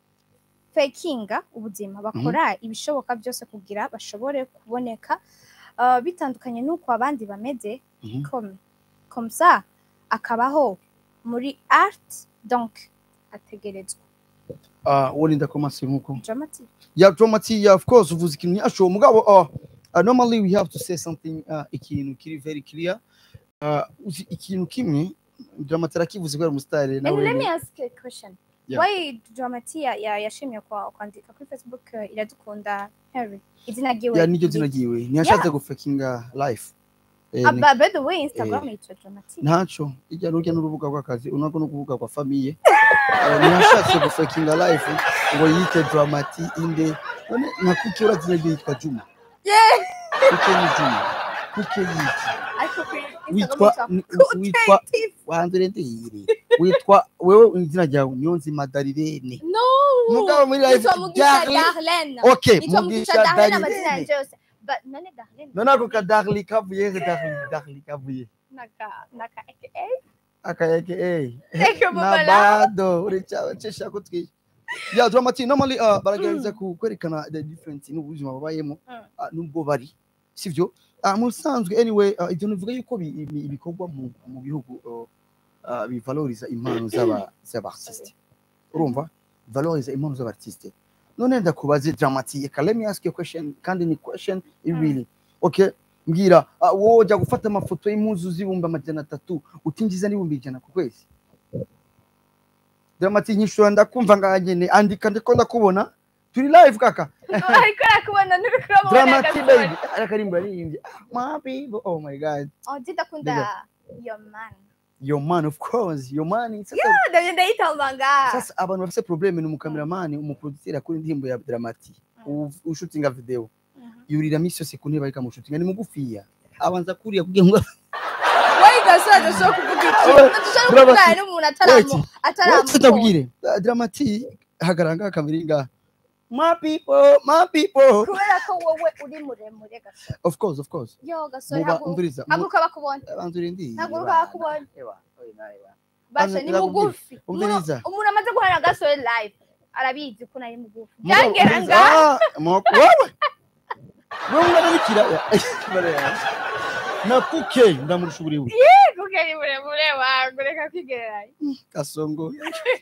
fakinga ubuzima bakora ibishoboka byose kugira bashobore kuboneka uh, bitandukanye n'uko abandi bameze Mhm. comme comme ça akabaho muri art donc ategerezwa Ah, uwo ninda komasi nkuko. Dramati Yeah, Dramati, yeah, of course, uvuze ikintu nyasho. Mugabo, uh, uh, normally we have to say something uh, ikintu kiri very clear. Uh, uzi ikintu kimwe Dramati arakivuze kubera umusitari and let me nawe. ask a question Yeah. why Dramati ya- ya- yashimye kwa kwandika kuri Facebook uh, iradukunda Harry izina ryiwe Ya niryo ni- zina ryiwe. Ntiyashatse gufakinga life. Eh, Ah, ni- by- by the way Instagram yitwa Dramati ntaco ijya n'urujya n'urubuga rw'akazi unako no kuvuga kwa famiye Eh, ntiyashatse gufakinga life ngo yite Dramati inde none nka kuki urazina ryo yitwa Juma kuki ni Juma kuki yiki ariko kuri Instagram witwa yitwa ni- witwa Kutetif. wanze rende yiri witwa wewe izina ryawe niyonzima darirene no mugabo muri live nitwa mugisha Darlene darlene okay nitwa mugisha mugisha darlene amazina darirene yanjye yose But none darlene none ako ka darli kavuye he darli darli kavuye naka naka aka akayeke eh Eke na mama bado urica cesha kutwi ya dramati normally uh, baragerageza ku- kwerekana the difference n'ubuzima babayemo Mm. uh, nubwo bari sivyo uh, mu bisanzwe anyway uh, ibyo bivuga yuko bi- ibi- ibikorwa mu, mu bihugu uh, uh, bivaloriza impano z'aba z'abartiste urumva valoriza impano z'abartiste none ndakubaze dramati eka let me ask you a question kandi ni question really okay mbwira uh, wowe ujya gufata amafoto y'impuzu z'ibihumbi amajana atatu utinjiza n'ibihumbi ijana ku kwezi dramati nyishura ndakumva nganyene andika ndiko ndakubona turi live kaka ariko arakubona ntibikora mu dramati baby arakarimbo yaririmbye ah, my people oh my god oh ndakunda your man your man of course your man sasa, ndabyo ndayitambanga sasa abantu bafise probleme ni umukameramani umuproduceri akora indirimbo ya dramati Mm. ushutinga video Mhm. yurira misi yose ku ntebe ariko amushutinga ni mugufiya abanza kuriya kugira ngo wowe gasore adashobora kuvuga iki Oya, adashobora bravo, kuvugana n'umuntu ataramu Wait, ataramu ndabwire dramati hagaranga kamera ngaha my people my people kubera ko wowe uri muremure gasore of course of course yo gasore muba haguruka umviriza mu- haguruka bakubona banza urindi haguruka bakubona basha ni Ira- mugufi umviriza. Umuntu- umuntu amaze guhana na gasore live arabizi ko nari mugufi Mugabo, byagera umviriza, ngaha ah, mo- wowe wewe ungana n'ikiraya Baraya. na kuke ndamurusha uburebure kuko ari muremure wangu reka kwigereranya kasongo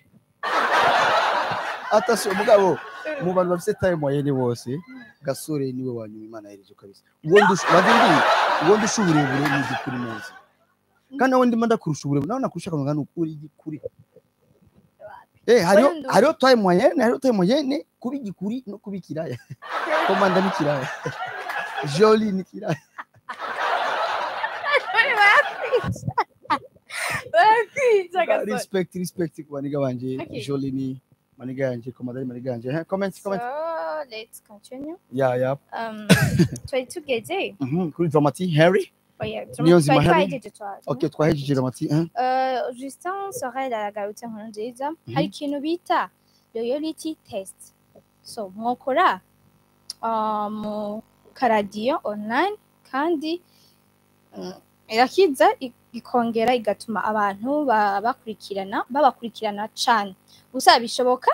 atasi umugabo mu bantu bafite time wayene bose gasore niwe wanyuma imana yereje kabisa uwo ndusha bandi uwo ndusha uburebure ni igikuri neza kandi nawe ndimo ndakurusha uburebure nawe nakurusha akantu ngana ukuri igikuri eh hariho Wewe ndu- hariho time wayene hariho time wayene kuba igikuri no kuba ikiraya komanda ni kiraya joli ni kiraya barakwica barakwica gasore respect respect ku baniga banje Okay. joli ni maniga yanje komanda ni maniga yanje Eh, comment comment so let's continue ya ya um twari tugeze Mhm, kuri dramati harry oya Niyo nzima twari hari? twahejeje twa okay twahejeje dramati eh Uh, Justin Sorel aragarutse nkuru nziza hari ikintu bita loyalty test so mwokora uh, mu karadiyo online kandi mm, irakiza i- ikongera igatuma abantu ba- bakurikirana babakurikirana cane gusa bishoboka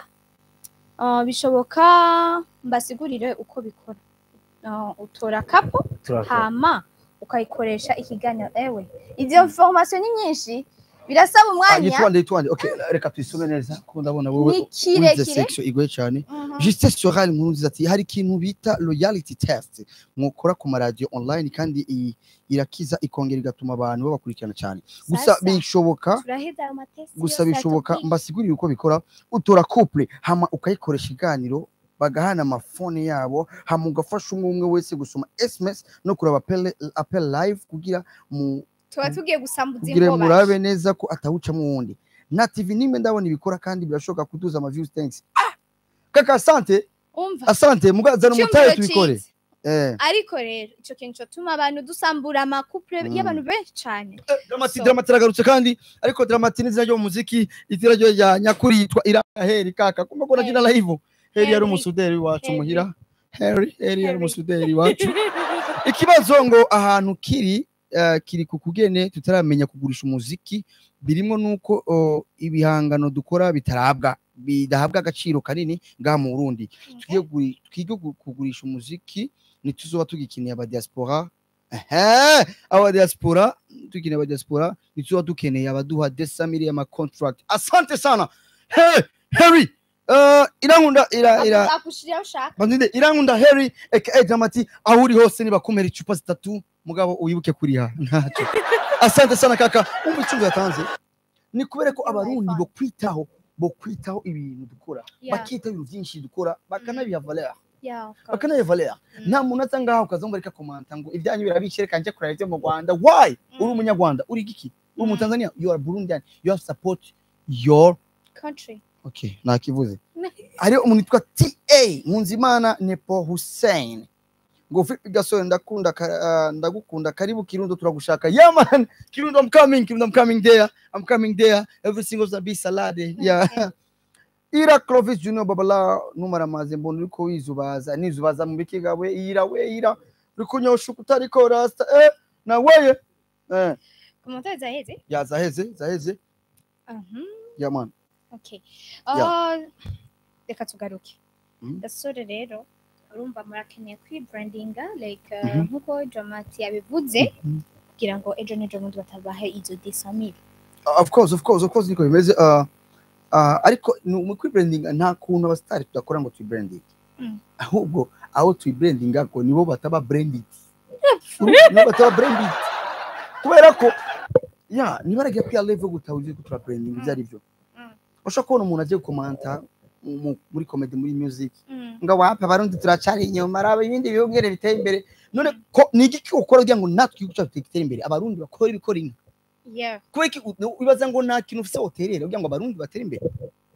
uh, bishoboka mbasigurire uko bikora uh, utora kapo hama ukayikoresha ikiganiro ewe izo formation ni nyinshi birasaba umwanya yitwande yitwande okay reka tuyisome neza kuko ndabona wowe Ni wize kirekire. section igoye cyane Mhm. Justin Sorel nkuru nziza ati hari ikintu bita loyalty test mwukora ku maradiyo online kandi i- irakiza ikongera igatuma abantu babakurikirana cyane gusa Sasa, bishoboka turaheza ayo matesti gusa yose bishoboka atubwiye. mbasigurire uko bikora utora couple hama ukayikoresha iganiro bagahana amafone yabo hama ugafasha umwe umwe wese gusoma sms no kureba appel, appel live kugira mu tuba tugiye gusambuza kugira inkoba murabe neza ko atawucamo uwundi na tv nimwe ndabona ibikora kandi birashoboka kuduza ama views thanks ah kaka asante umva asante mugazana umutahe Icyumviro tubikore ciza. eh ariko rero ico kintu cotuma abantu dusambura amakupure Mm. y'abantu benshi cane dramati So. dramati aragarutse kandi ariko dramati ni izina ryo mu muziki itira ryo rya nyakuri yitwa iraheri kaka kumva ko nakina live heri yari Harry. umusuderi wacu Harry. muhira heri heri yari Harry. umusuderi wacu ikibazo ngo ahantu kiri eh, kiri ku kugene tutaramenya kugurisha umuziki birimo nuko oh, ibihangano dukora bitarabwa bidahabwa agaciro kanini ngaha mu Burundi tugiye guri- twige gu- kugurisha umuziki ntituzoba tugikeneye aba diaspora ehe aba diaspora tugikeneye aba diaspora ntituzoba dukeneye abaduha desamiri y'ama contract asante sana hey Harry uh, irankunda ira ira akushirira ushaka Bandinde irankunda Harry aka Dramati aho uri hose nibakumera icupa zitatu mugabo uyibuke kuriha ntacyo asante sana kaka umva icumbi yatanze ni kubera ko abarundi bo kwitaho bo kwitaho ibintu dukora Yeah. bakita ibintu byinshi dukora bakanabiha valeur Yeah, of course. bakanabiha valeur Mm. nta muntu aza ngaho ukaza ngo reka komanta ngo ibyanyu birabishe reka nje kureba ibyo mu Rwanda why uri Mm. umunyarwanda uri giki uri mu Mm. Tanzania you are Burundian you have support your country okay nakivuze hariho umuntu witwa ta nkunzimana nepo hussein ngo vipi gasore ndakunda ka- ah, ndagukunda karibu kirundo turagushaka yeah man kirundo i'm coming kirundo i'm coming there i'm coming there every single zabi salade yeah ira clovis junior babala numara maze mbona uriko wizubaza nizubaza mu bikiga we ira we ira uri kunyosha utariko rasta eh na weye eh komantere zaheze ya zaheze zaheze Mhm. yeah man Okay. Yeah. Ah, reka tugaruke Mhm. gasore rero urumva murakeneye kwibrandinga like uh, Mhm. nk'uko jomati yabivuze kugira ngo ejo n'ejo bundi batabahe izo desamire of course of course of course niko bimeze uh, uh, ariko ni- mu kwibrandinga nta kuntu abasitari tudakora ngo tuyibrandinge Mm. ahubwo aho tuyibrandinga ngo nibo bataba branded nibo bataba branded kubera ko ya niba aragiye kwiya level gutaha uzi ko turabrandinga ibyo ari byo Mm. ushobora kubona umuntu agiye gukomanta mu- mu- muri comedy muri music Mm. ngo wapa abarundi turacari inyuma araba ibindi bihugu ngene biteye imbere none ko ni iki ukora kugira ngo natwe igihugu cyacu gitere imbere abarundi bakora ibikora inka yeah kubera iki u- wibaza ngo nta kintu ufise woterera kugira ngo abarundi batere imbere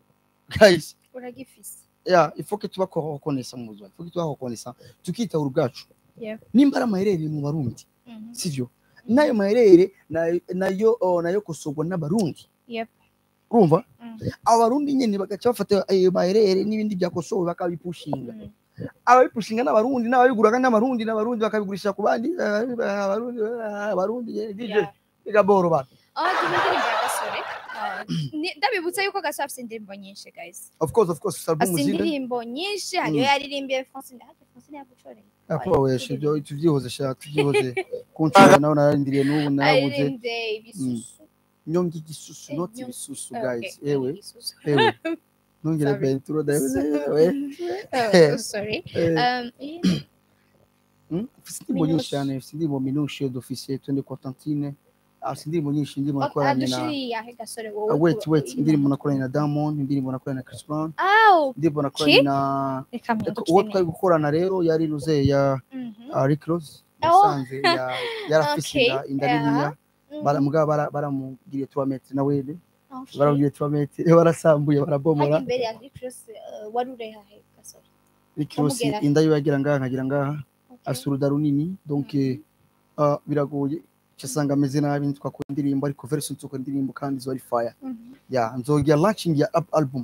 guys uragifise ya ifoke tuba kokonesa mu buzima ifoke tuba kokonesa tukitahura ubwacu Yeah. nimba ari amaherere mu barundi Mhm. sivyo n'ayo maherere nayo nayo oh, nayo kosorwa n'abarundi Yep. urumva Mm. abarundi nyene bagaca bafata ayo maherere n'ibindi byakosowe bakabipushinga Mm. ababipushinga n'abarundi n'ababiguraga n'abarundi n'abarundi bakabigurisha ku bandi eh, abarundi eh, abarundi eh, DJ Yeah. bigaboro bana Ah, tuzi indirimbo ya gasore Ah, ni- ndabibutsa yuko gasore afite indirimbo nyinshi guys of course of course album afite zine indirimbo nyinshi hariyo Mm. yaririmbiye francine hafi francine yagucoreye Apo weshe ibyo tuvyihoze sha tuvyihoze kunshura nawe nararindiriye n'ubu narabuze aririmbye ibisusu nyonga igisusu Eh, not nyonga- ibisusu Ah, guys okay, ewe ibisusu. ewe nongere Sorry. benturo dawe ewe Oh, sorry eh, Um, iyi- hmm? Ufise indirimbo nyinshi Minushe. cyane ufise indirimbo minushe dufise twende kwa tantine afise indirimbo nyinshi indirimbo oh, nakoranye na adushiriye ahe gasore Ah, wowe wait ku- wait iyi- indirimbo nakoranye na Diamond indirimbo nakoranye na Chris Brown Aw, indirimbo nakoranye na reka uwo mpindukire twari gukorana rero yari ruze ya Mhm. uh, Rick Ross Oh. yasanze ya yarafise Okay, inda inda yeah. niniya Mhm. bara mugabo bara- baramugiriye 3 metres na wene Okay. baramugiriye 3 metres barasambuye barabomora Hajya imbere ya Rick Ross, uh, wari uri hahe gasore Rick Ross Bamugera. inda yiwe yagira ngaha nkagira ngaha Okay. afise uruda runini donc Mhm. uh, biragoye cyasanga ameze nabi ntitwakora indirimbo ariko version nzokora indirimbo kandi zo ari fire Mhm. ya nzogira launching ya ab- album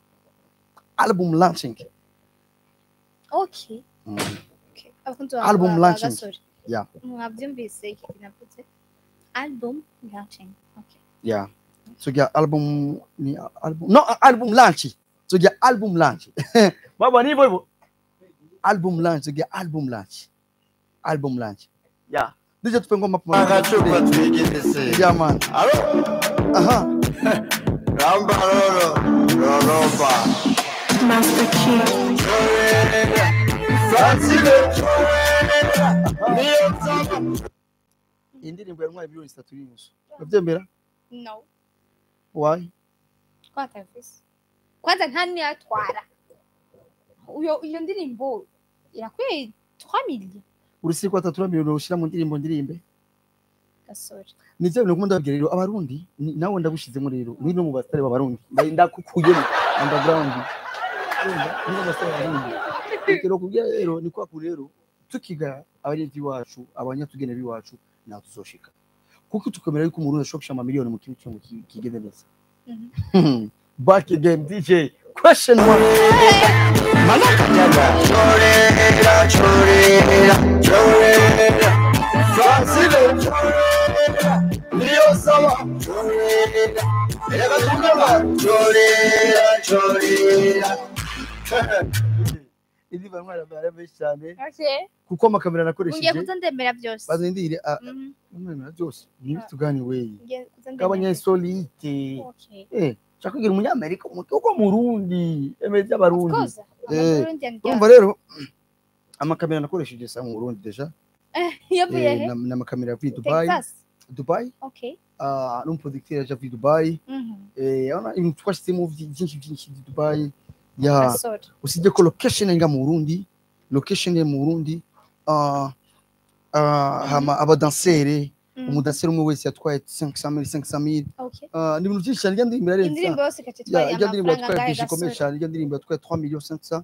album launching Okay. Mm. Okay. Abakunzi ba- Album ba- ba launching. Gasore. Yeah. Mwabyumvise iki navuze? Album launching. Okay. yeah nzogira album ni album no album launch nzogira album launch baba ni hivyo hivyo album launch nzogira album launch album launch yeah DJ tupe ngoma pamoja agacupa twigirise yeah man alo aha ramba roro roroba chorera francine chorera niyo nsaba iyi ndirimbo yantwaye miliyoni zitatu n'inusu urabyemera No. why Kwanza visi. Kwanza ntani yatwara. Uyo iyo ndirimbo irakwiye 3 millions urisi ko atatu miliyoni ushyira mu ndirimbo ndirimbe gasore. nivyo bintu nkunda babwira rero abarundi ni- nawe ndagushizemo rero ni no mu basitari b'abarundi Nda- ndakukuyemo underground Urumva? ni no mu basitari b'abarundi rero kubwira rero ni kwa kuri rero tukiga abarezi iwacu abanyatugene b'iwacu ntaho tuzoshika kuko tukamera yuko umurundi ashobora gushira amamiliyoni mu kintu cyangwa kigende neza back again dj question one manakanyaga chorera chorera chorera francine chorera niyo nsaba chorera reka tukaba chorera chorera izi bantwara bara benshi cyane Okay. kuko amakamera Ngiye nakoresheje kuzandemera byose. bazindire Mhm. umwemera byose nibi tugani weye Ngiye kuzandemera. k'abanyesolite Okay. eh nshaka kugira umunyamerika umuti wo mu Burundi emeye Of by'abarundi course. Eh, Amarundi and urumva rero amakamera nakoresheje sa mu Burundi deja yavuye eh, he? na- n'amakamera yavuye Dubai Texas. Dubai Okay. ah n'umuproducteur yaje avuye Dubai Mhm. eh urabona ibintu twashizemo byinshi byinshi by'i Dubai ya Gasore. usibye ko location nga mu Burundi location ye mu Burundi ah ah hama abadansere Mhm. umudansere umwe wese yatwaye 500000 500000 Okay. ah ni ibintu byinshi cyane njya ndirimbo yarenze Indirimbo yose ikatitwaye ya ijya ndirimbo amafaranga yatwaye angahe byinshi ikomeye gasore? cyane ijya ndirimbo yatwaye 3 millions 500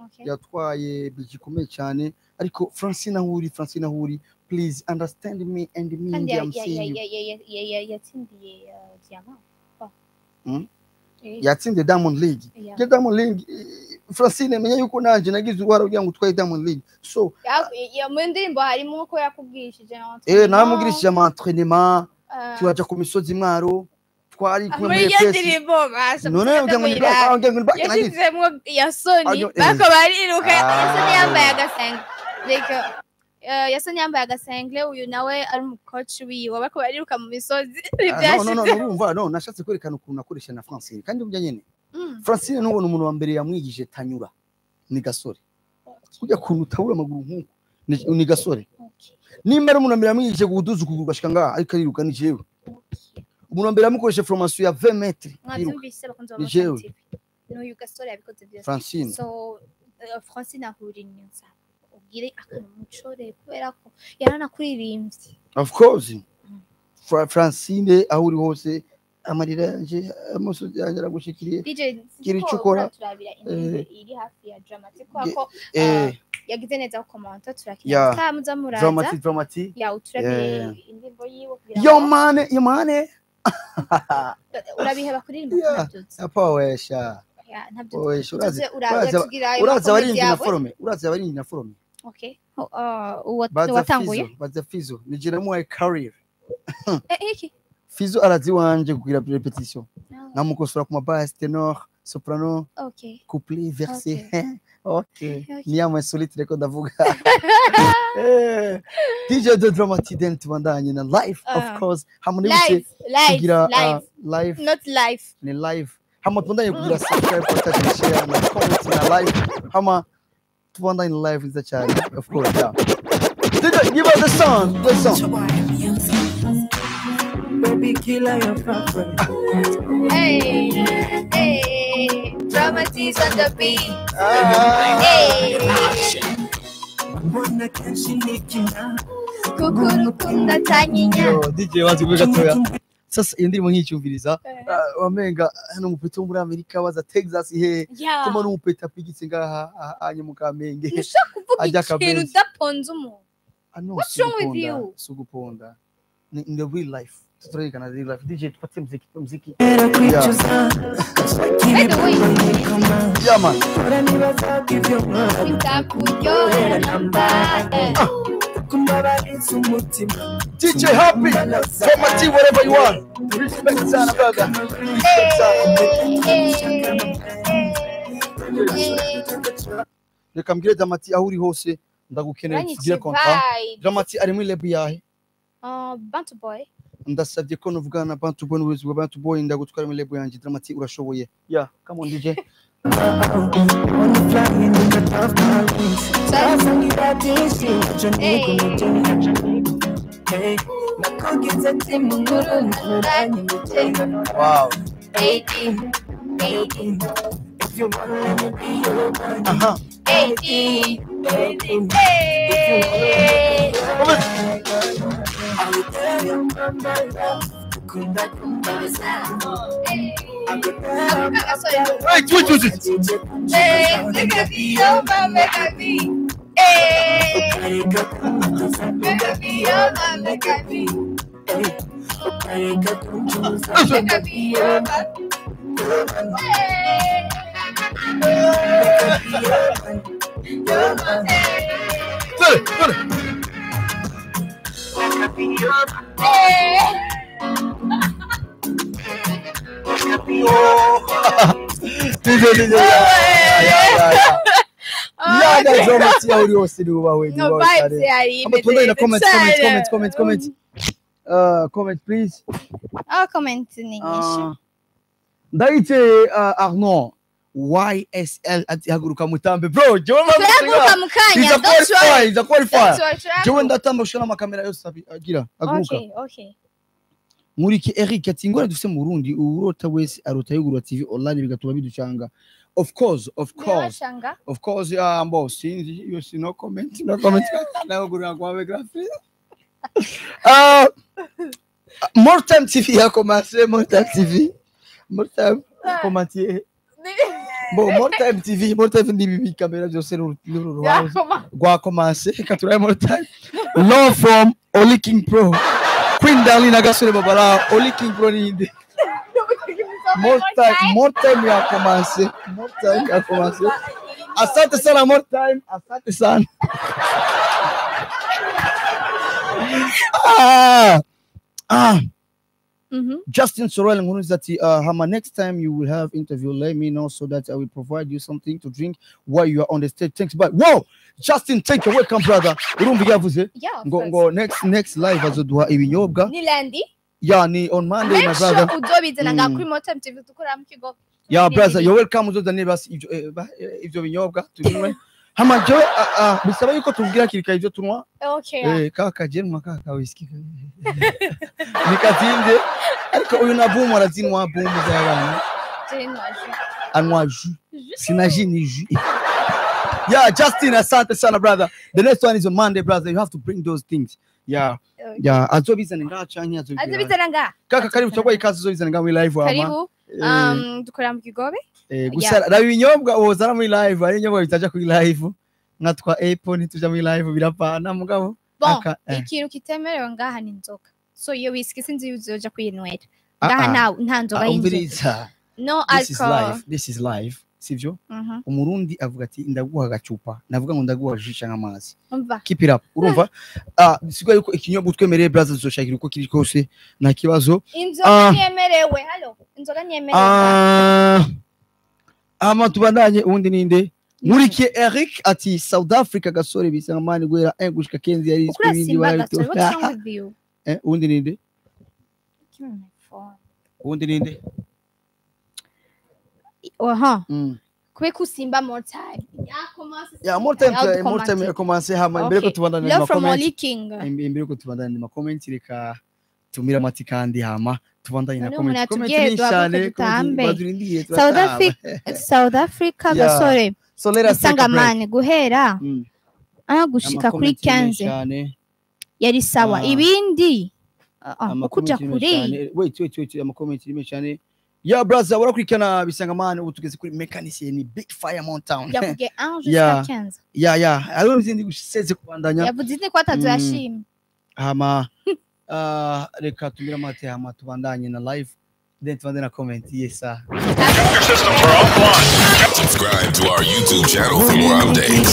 Okay. yatwaye biji ikomeye cyane ariko francine aho uri francine aho uri please understand me and me kandi and ya- I'm ya- seeing ya- you ya- ya- ya- ya- ya- yatsindiye uh, diamant Oh. Hmm? Eh, yatsinze diamond league yeah. ya diamond league eh, francine menya yuko nanjye nagize uruhare kugira ngo utwaye diamond league so Ya- ya- mu ndirimbo harimo uko yakubwishije eh namugirishije ama entraînement uh, turaja ku misozi mwaro twari kumwe muri muri iyo EPS ndirimbo basha none ugira ngo ni muyira- ugira ngo ni back nagize yashyizemo ya soni Aryo- eh. bako bariruka Ah. ya soni yambaye agasengle like uh, ya soni yambaye agasengle uyu nawe ari umukoci wiwe bako bariruka mu misozi Ah, no, no, no, byashize urumva no nashatse kwerekana ukuntu nakoresha na francine kandi burya nyene Mm. francine nubona umuntu wa mbere yamwigije tanyura ni gasore kujya kuntu utabura amaguru nk'uko ni- ni gasore Okay. nimba ari umuntu wa mbere yamwigije guduza ukuguru gashika ngaha ariko ariruka ni jewe umuntu wa mbere yamukoresha formation ya 20 metre yiruka mwabyumvise bakunze Ni wa jewe. Motion TV n'uyu gasore yabikoze byose francine so uh, francine ahura inyuza ubwire akantu mucore kubera ko yaranakuririmbye of course Fra- francine aho uri hose amarira yanje amusozi yanjye aragushikiriye DJ Gira siko icyo ukora. turabira indirimbo iri hafi ya dramatic kubera Ge- ko eh yagize neza ku komanta Yeah. turakina kamuza muraza dramatic dramatic ya uturabire Yeah. indirimbo yiwe kugira yo ngo mane yo mane urabiheba kuririmba Yeah. ntabyutse apa wesha Ya, ntabyo wesha urazi tuze uraza uraza- tugira ayo uraza makomedi abarinzi na yawe forume uraza abarinzi na forume okay Oh, uh, uwa- baza watanguye fizo baza fizo nije namuhaye career Eh, iki fizo arazi wanje kugira repetition Ah, namukosora ku mabase tenor soprano okay couplet verse Okay. okay Okay. ni ama solite reko ndavuga Eh, DJ de dramatic then tubandanye na live of Ah. course hamwe n'ibice live live kugira live uh, live not live ni live hama tubandanye kugira subscribe partage share na comment na live hama tubandanye live nziza cyane of course yeah DJ give us the song the song Baby killer your favorite. hey hey dramatics on the beat Ah. hey Mbona kenshi nikina kukurukunda tanyinya Yo, DJ wazi kuvuga gatoya sasa iyo ndirimbo nkicyumviriza Eh. ah, wamenga hano umupeta wo muri amerika waza texas he Yeah. kuma n'umupeta apigitse ngaha ah, anye mu kamenge ntushaka kuvuga Ajya ikintu akabenzi. udaponze umuntu Ah, no, What's si wrong with uguponda, you? si uguponda Ni in the real life tutarekana real life dj tupatie mziki mziki era kwicuza By the way, yeah man Ora nibaza ibyo nkora bitakuryohera namba eh. kumbabariza umutima dj happy Koma T, whatever you want respect sana brother respect sana reka mbwire dramati aho uri hose ndagukeneye tugire konta dramati ari muri lebu yahe bantu boy ndasabye ko nuvugana na bantu boy n'ubuyobozi bwa bantu boy ndagutwara muri lebu yanjye dramati urashoboye ya come on dj Wanna fly in the top of my wings Sasa ngiradishi Acho niko Hey Nakogeze timu nguru Nkuranye ngutega wow eighty eighty If you wanna let me be your man aha eighty Eighteen. hey I will tell your mama love Kunda kunda I will tell wait wait wait wait. Hey, look at me, oh, my make a me. Hey, look at me, oh, my make a me. Look at me, oh, my. Hey. Dale, dale. Hey. DJ DJ ya ya ya ya ya ya dramati aho uri hose nubahwe No nubahwe vibes cyane yari Ama tuendane na imeze comment cyane. comment comment comment comment uh comment please Ah, comment ni nyinshi. Uh, ndayite uh, Arnaud YSL ati haguruka mutambe bro jewe Turahaguruka mu kanya, He's a don't worry. qualifier, he's a Don't qualifier. worry, turahaguruka. Jewe ndatamba gushika n'amakamera yose abi- agira haguruka. Okay, okay. Nkuriki Eric ati ingorane dufite mu Burundi urota wese arota yugurura TV online bigatuma biducanga. Of course, of course, Birabashanga? of course, yeah, mbo sinzi iyo si no comment, no comment. Nagurura kwa biography. Uh, more time TV ya commencer, more time TV. More time commentier. bo more time tv more time n'ibi kamera byose n'uru n'uru ruhande yakoma rwakomanse reka turabe more time love from Oli King Pro Queen Darling na gasore babara Oli King Pro ninde more time more time yakomanse more time yakomanse asante sana more time asante sana ah ah Mhm. Justin Sorrell Nkuruzi ati uh, Hama next time you will have interview let me know so that I will provide you something to drink while you are on the stage thanks but whoa Justin thank you welcome brother urumva yavuze Yeah, of ngo course. ngo next next live azoduha ibinyobwa ni lendi ya ni on Monday my make sure brother uzobizana nga Mm. kuri motem tv dukorera mu kigo ya Ni brother bibiri. you're welcome uzozane basi ibyo eh, ba- eh, ibyo binyobwa tubinywe Hama jewe ah, ah, bisaba yuko tubwira kirika ibyo tunywa okay yeah. eh kaka je nywa kaka whisky nikatinde ariko uyu na boom arazinwa boom z'abana Jane waje. anywa jus sina jus ni jus yeah justin asante sana brother the next one is on monday brother you have to bring those things yeah Okay. yeah azobizana ngaha canke azobizana azobizana nga kaka karibu tugwa ikaze uzobizana ngaha muri live wama karibu Eh, um dukorera mu kigobe eh, gusa raba ibinyobwa wozana muri live ari ibinyobwa bitaja kuri live nka twa apple ntituja muri live birapana mugabo bon Aka- eh. ikintu kitemerewe ngaha ni inzoga so iyo whisky sinzi iyo uzoja kuyinywera Ah, ngaha ah. nta nta nzoga Ah, y'inzoga umviriza no this is alcohol live this is live sivyo Mhm. umurundi avuga ati ndaguha agacupa navuga ngo ndaguha jus canke amazi umva keep it up urumva ah sigwa yuko ikinyobwa utwemereye brother tuzoshakira uko kiri kose nta kibazo inzoga Ah. ntiyemerewe halo inzoga ntiyemerewe ah ama tubandanye ubundi ninde nkurikiye Eric ati South Africa gasore bisa mani guhera 1 gushika 15 yari ukura ibindi simba barabito gasore what's wrong with you eh ubundi ninde Give me my phone. ubundi ninde aha mm. kubera ko usimba more time yakomase ya more time I'll tu- more time comment. yakomanse hama imbere ko Okay. tubandanye love mu from comment Oli King imbere ko tubandanye mu comment reka tumira amati kandi hama tubandanye na None comment umuntu comment yatubwiye ni duhaguruke cyane dutambe. badurindiye South Africa South Africa Yeah. gasore so let us take a break isangamane guhera Mm. ah gushika kuri Ama comment ni 15 cyane yari sawa Ah. ibindi ah, ah, Ama ukuja comment ni kuri cyane. wait wait wait ama comment ni cyane ya brother urakurikirana bisangamane ubu tugeze kuri mechanicien ni big fire mountain yavuge 1 Yeah. jusqu'à 15 ya ya hariho n'izindi guseze kubandanya yavuze indi ko atatu Mm. yashimye hama ah, reka tumira amate hama tubandanye na live then tubandanye na comment yes sir Subscribe to our YouTube channel for more updates.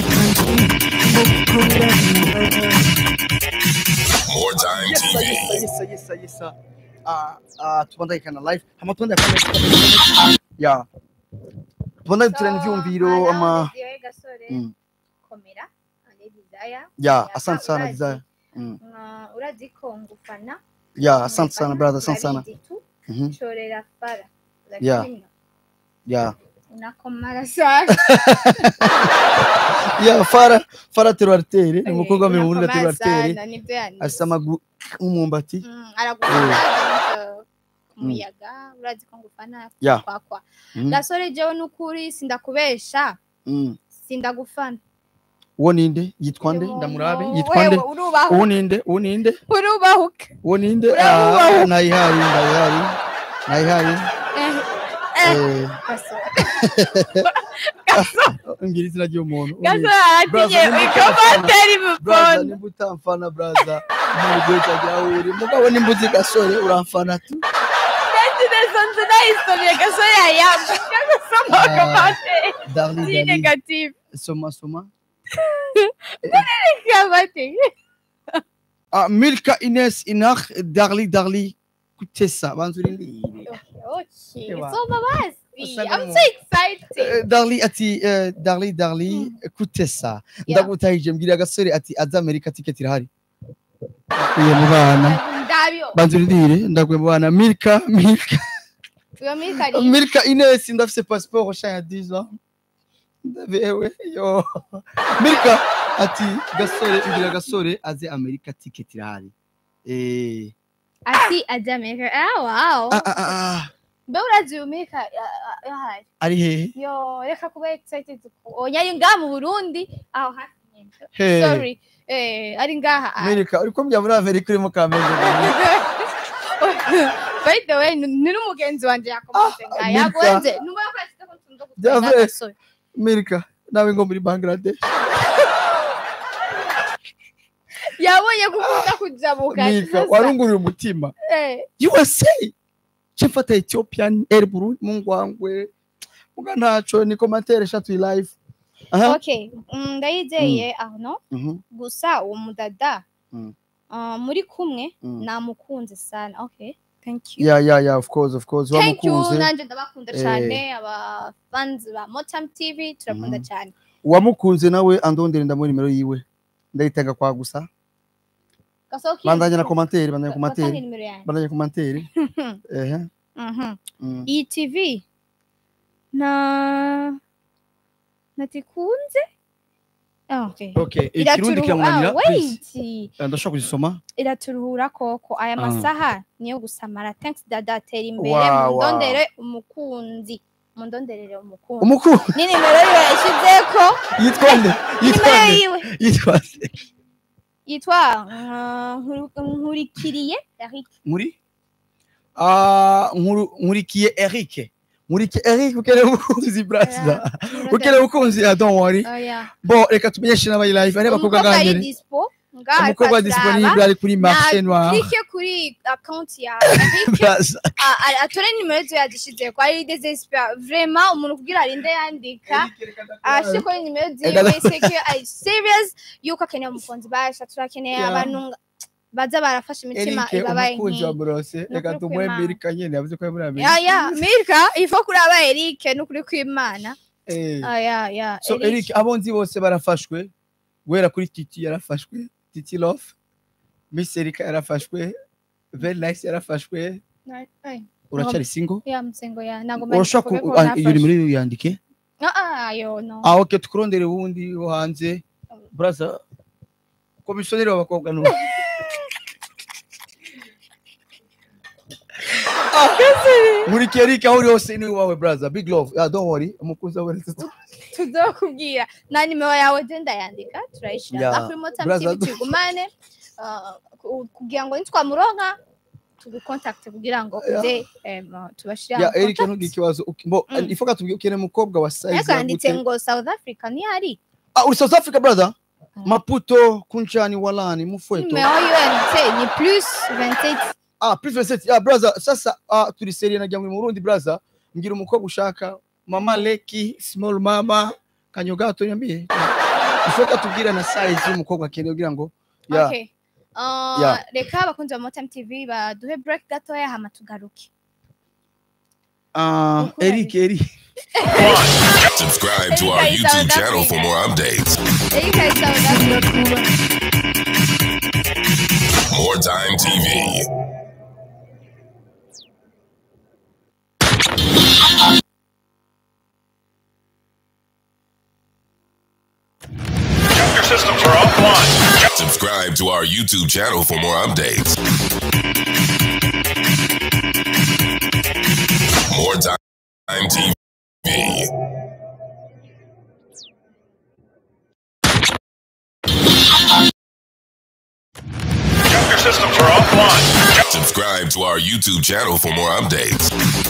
More Time yes sir TV. yes sir yes sir yes sir yes sir ah ah tubandanye kana live hama tubandanye comment ya tubandanye turana ivyumviro ama Mm. komera ane desire ya asante sana desire Mm. urazi ko ngufana ya asante sana brother asante sana urabizi tu Mhm. chorera fara Yeah. lakini ya unakomara sana ya fara fara terwartere ni umukobwa wa mirongo ine na Unakomara terwartere sana, nibyo yanditse. afite amaguru nk'umwumbati Mm, aragukunda umuyaga urazi ko ngufana Yeah. kwakwa Mhm. gasore jewe n'ukuri sindakubesha Mm. sindagufana uwo ninde yitwa nde Uyu ndamurabe muntu, yitwa nde wewe urubahuka uwo ninde uwo ninde urubahuka uwo ninde Uramubaho. Ah, nayihari nayihari nayihari Eh, eh, Eh, gasore ngira izina ry'umuntu Uwo gasore ninde? aratinye Brother, nimba ikomateri Brother, mupona nimba utamfana braza ntabwo igihe cyagira aho uri mugabo nimba uzi gasore uramfana tu Neza nzi nayisomye gasore yayamba cyangwa Ah. komateri darli si darli negative soma soma komateri ah milka ines inach darli darli kutesa banza urindire okay Ewa. soma basi Asa I'm n'umuntu. so excited Eh, darli ati eh, darli darli kutesa Yeah. ndagutahije mbwira agasore ati aza amerika tiketi irahari uyo mu bana ndabyo banza urindire ndaguye mu bana milka milka uyo mikari milka ines ndafise passport sha ya 10 ans ndabewe yo milka ati gasore mbwira gasore aze amerika tiketi irahari eh ati ajya amerika ah wow ah, ah, ah, ah. mbe urazi uyu mika yahari ari hehe yo reka kuba excited oya ari ngaha mu burundi aho hafi nyine He. sorry eh ari ngaha ah. Amerika uri kumbya muri Amerika urimo kamenge by the way ni ni n'umugenzi wanjye yakomoze Ah, ngaha Amerika. yagonze numva ko yashyize ko Bya gutwara vrai. agasore mirika nawe ngo muri bangladesh yabonye ko ukunda kujabuka mirika sasa. warunguriye umutima Eh, usa cemfata ethiopian air burundi mungwangwe muga ntaco ni komantere eshatu live aha okay mm, ndayizeye aho Mhm. gusa uwo mudada Mm. ah, muri kumwe Mm. namukunze sana okay thank you yeah yeah yeah of course of course thank you wamukunze nanje ndabakunda Eh. cyane aba fans ba motam tv turakunda Mhm. cyane wamukunze nawe andondere ndamuha nimero yiwe ndayitanga kwa gusa gasohoka bandanya na komantere bandanya Batanga komantere nimero yanjye bandanya komantere ehe Mhm. mm. iyi tv na natikunze Ah, okay. okay ikirundi Iraturuhu- kiramunanira ah, please wait. Eh, ndashobora kuzisoma iraturuhura koko aya Ah. masaha niyo gusamara thanks dada tera imbere Wow, mundondere umukunzi mundonderere umukunzi umukuru ni nimero yiwe yashyizeko yitwa nde yitwa nimero nde yiwe yitwa nde yitwa uh, Nkuru- nkurikiriye Eric muri ah nkuru nkurikiye Eric nkurikiye Eric ukeneye umukunzi brasa ukeneye umukunzi ah don't worry oya bo reka tumenyeshe n'abari live ari abakobwa umukobwa ari ngangere dispo ngaha umukobwa ariko disponible aturaba. ari kuri marché noir klike kuri account ya Eric brasa a- a- atore nimero ziwe yazishize ko ari desespera vraiment umuntu kugira arinde yandika ashye ko nimero ziwe Ega- seke ari serious yuko akeneye umukunzi basha turakeneye Yeah. abantu nga- baza barafashe imitima Eric ibabaye umukunzi wa nk'iyi Brose Ni reka ukuri tumuhe kw'Imana. Amerika nyene yavuze ko ari muri ya Amerika ya mirka ifo kuri aba Eric n'ukuri kw'Imana Eh. Ah, ya ya so Eric abo nzi bose barafashwe guhera kuri Titi yarafashwe Titi Love Miss Erika yarafashwe Very nice yarafashwe Na- ay, uracari single ya msengo ya ntago urashaka mvuge ko ku- ah, iyo nafashe. nimero yandike Ah, ah, yo no ah okay tukurondere wundi wo hanze brother komisiyoneri w'abakobwa no nkurikiye Eric aho uri hose ni wawe brother big love yeah, don't worry umukunzi wawe tuzokubwira na nimero yawe je ndayandika turayishira Ya, yeah. kuri motam brother, tv tugumane ah, ku- kugira ngo nitwamuronka tugukontakte kugira ngo Ya. uze em, tubashire ya Eric ntugire ikibazo uki- bo Mm. ifoka tubwire ukeneye umukobwa wa size ariko yanditse gute? ngo south africa ntihari ah uri South Africa brother Mm. Maputo Kunchani Walani Mufweto nimero yiwe yanditse ni plus 27 ah plus 27 ya brother sasa ah, turi serie najya mu Burundi brother ngira umukobwa ushaka mama Leki small mama kanyogato nyambiye ifoka tubwira na size y'umukobwa akeneye kugira ngo ya okay Ah, Ya. reka abakunzi ba motam tv baduhe break gatoya hama tugaruke ah Ukuri. Eric Eric Subscribe to our Hey, guys, YouTube South channel for Africa. more updates. erika is south africa More Time TV. Your systems are offline. Subscribe to our YouTube channel for more updates. More Time TV. Your systems are offline. Subscribe to our YouTube channel for more updates.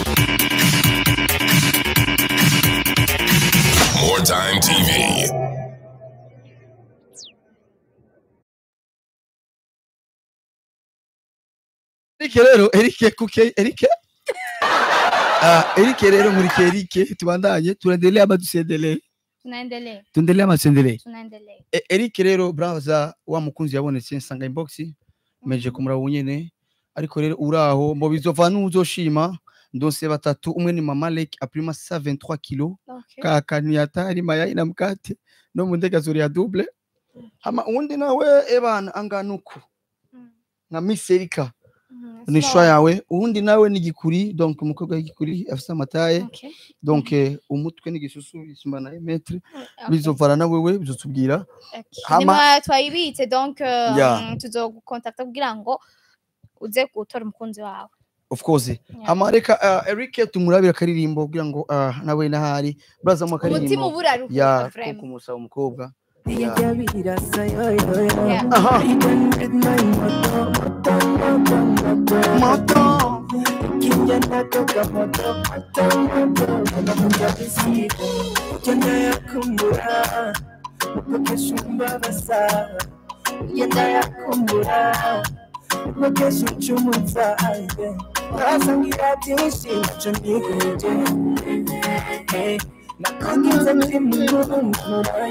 More Time TV. Eric rero Eric kuke Eric ah Eric rero nkurikiye Eric tubandanye tuendelee ama tusiendelee tunaendelea tuendelee ama tuendelee tunaendelea E- Eric rero brother wa mukunzi yabonetse nsanga inbox meje kumuraba unyene ariko rero uraho mbo bizova nuzoshima ndose batatu umwe ni mama Lake aprima 73 kilo okay. kaka ni hatari mayai na mkate no mu ndege zuri ya double hama undi nawe ebana anganuku Mm. nka Miss Erika Mhm, ni small. shwa yawe uwundi nawe ni gikuri donc umukobwa w'igikuri afise amataye Okay. donc eh, umutwe n'igisusu bisumba na metre Okay. bizovana na wewe bizotubwira Okay. Hama- Nimero twayibitse donc uh, Ya. mm, tuzogukontakta kugira ngo uze gutora umukunzi wawe of course hama reka uh, Eric tumurabira akaririmbo kugira ngo uh, nawe nahari braza mu umutima akaririmbo uba uraruhuka ya vraiment. kumusaba umukobwa Yeah. Yeah. aha moto burya nako kamoto matomoto kanakunza bisiga burya ndayakumbura nuko kesha umbabaza burya ndayakumbura nuko kesha uncumuza aye wasangira byinshi naco ntiguje Hey, nakugize ndi mu nkura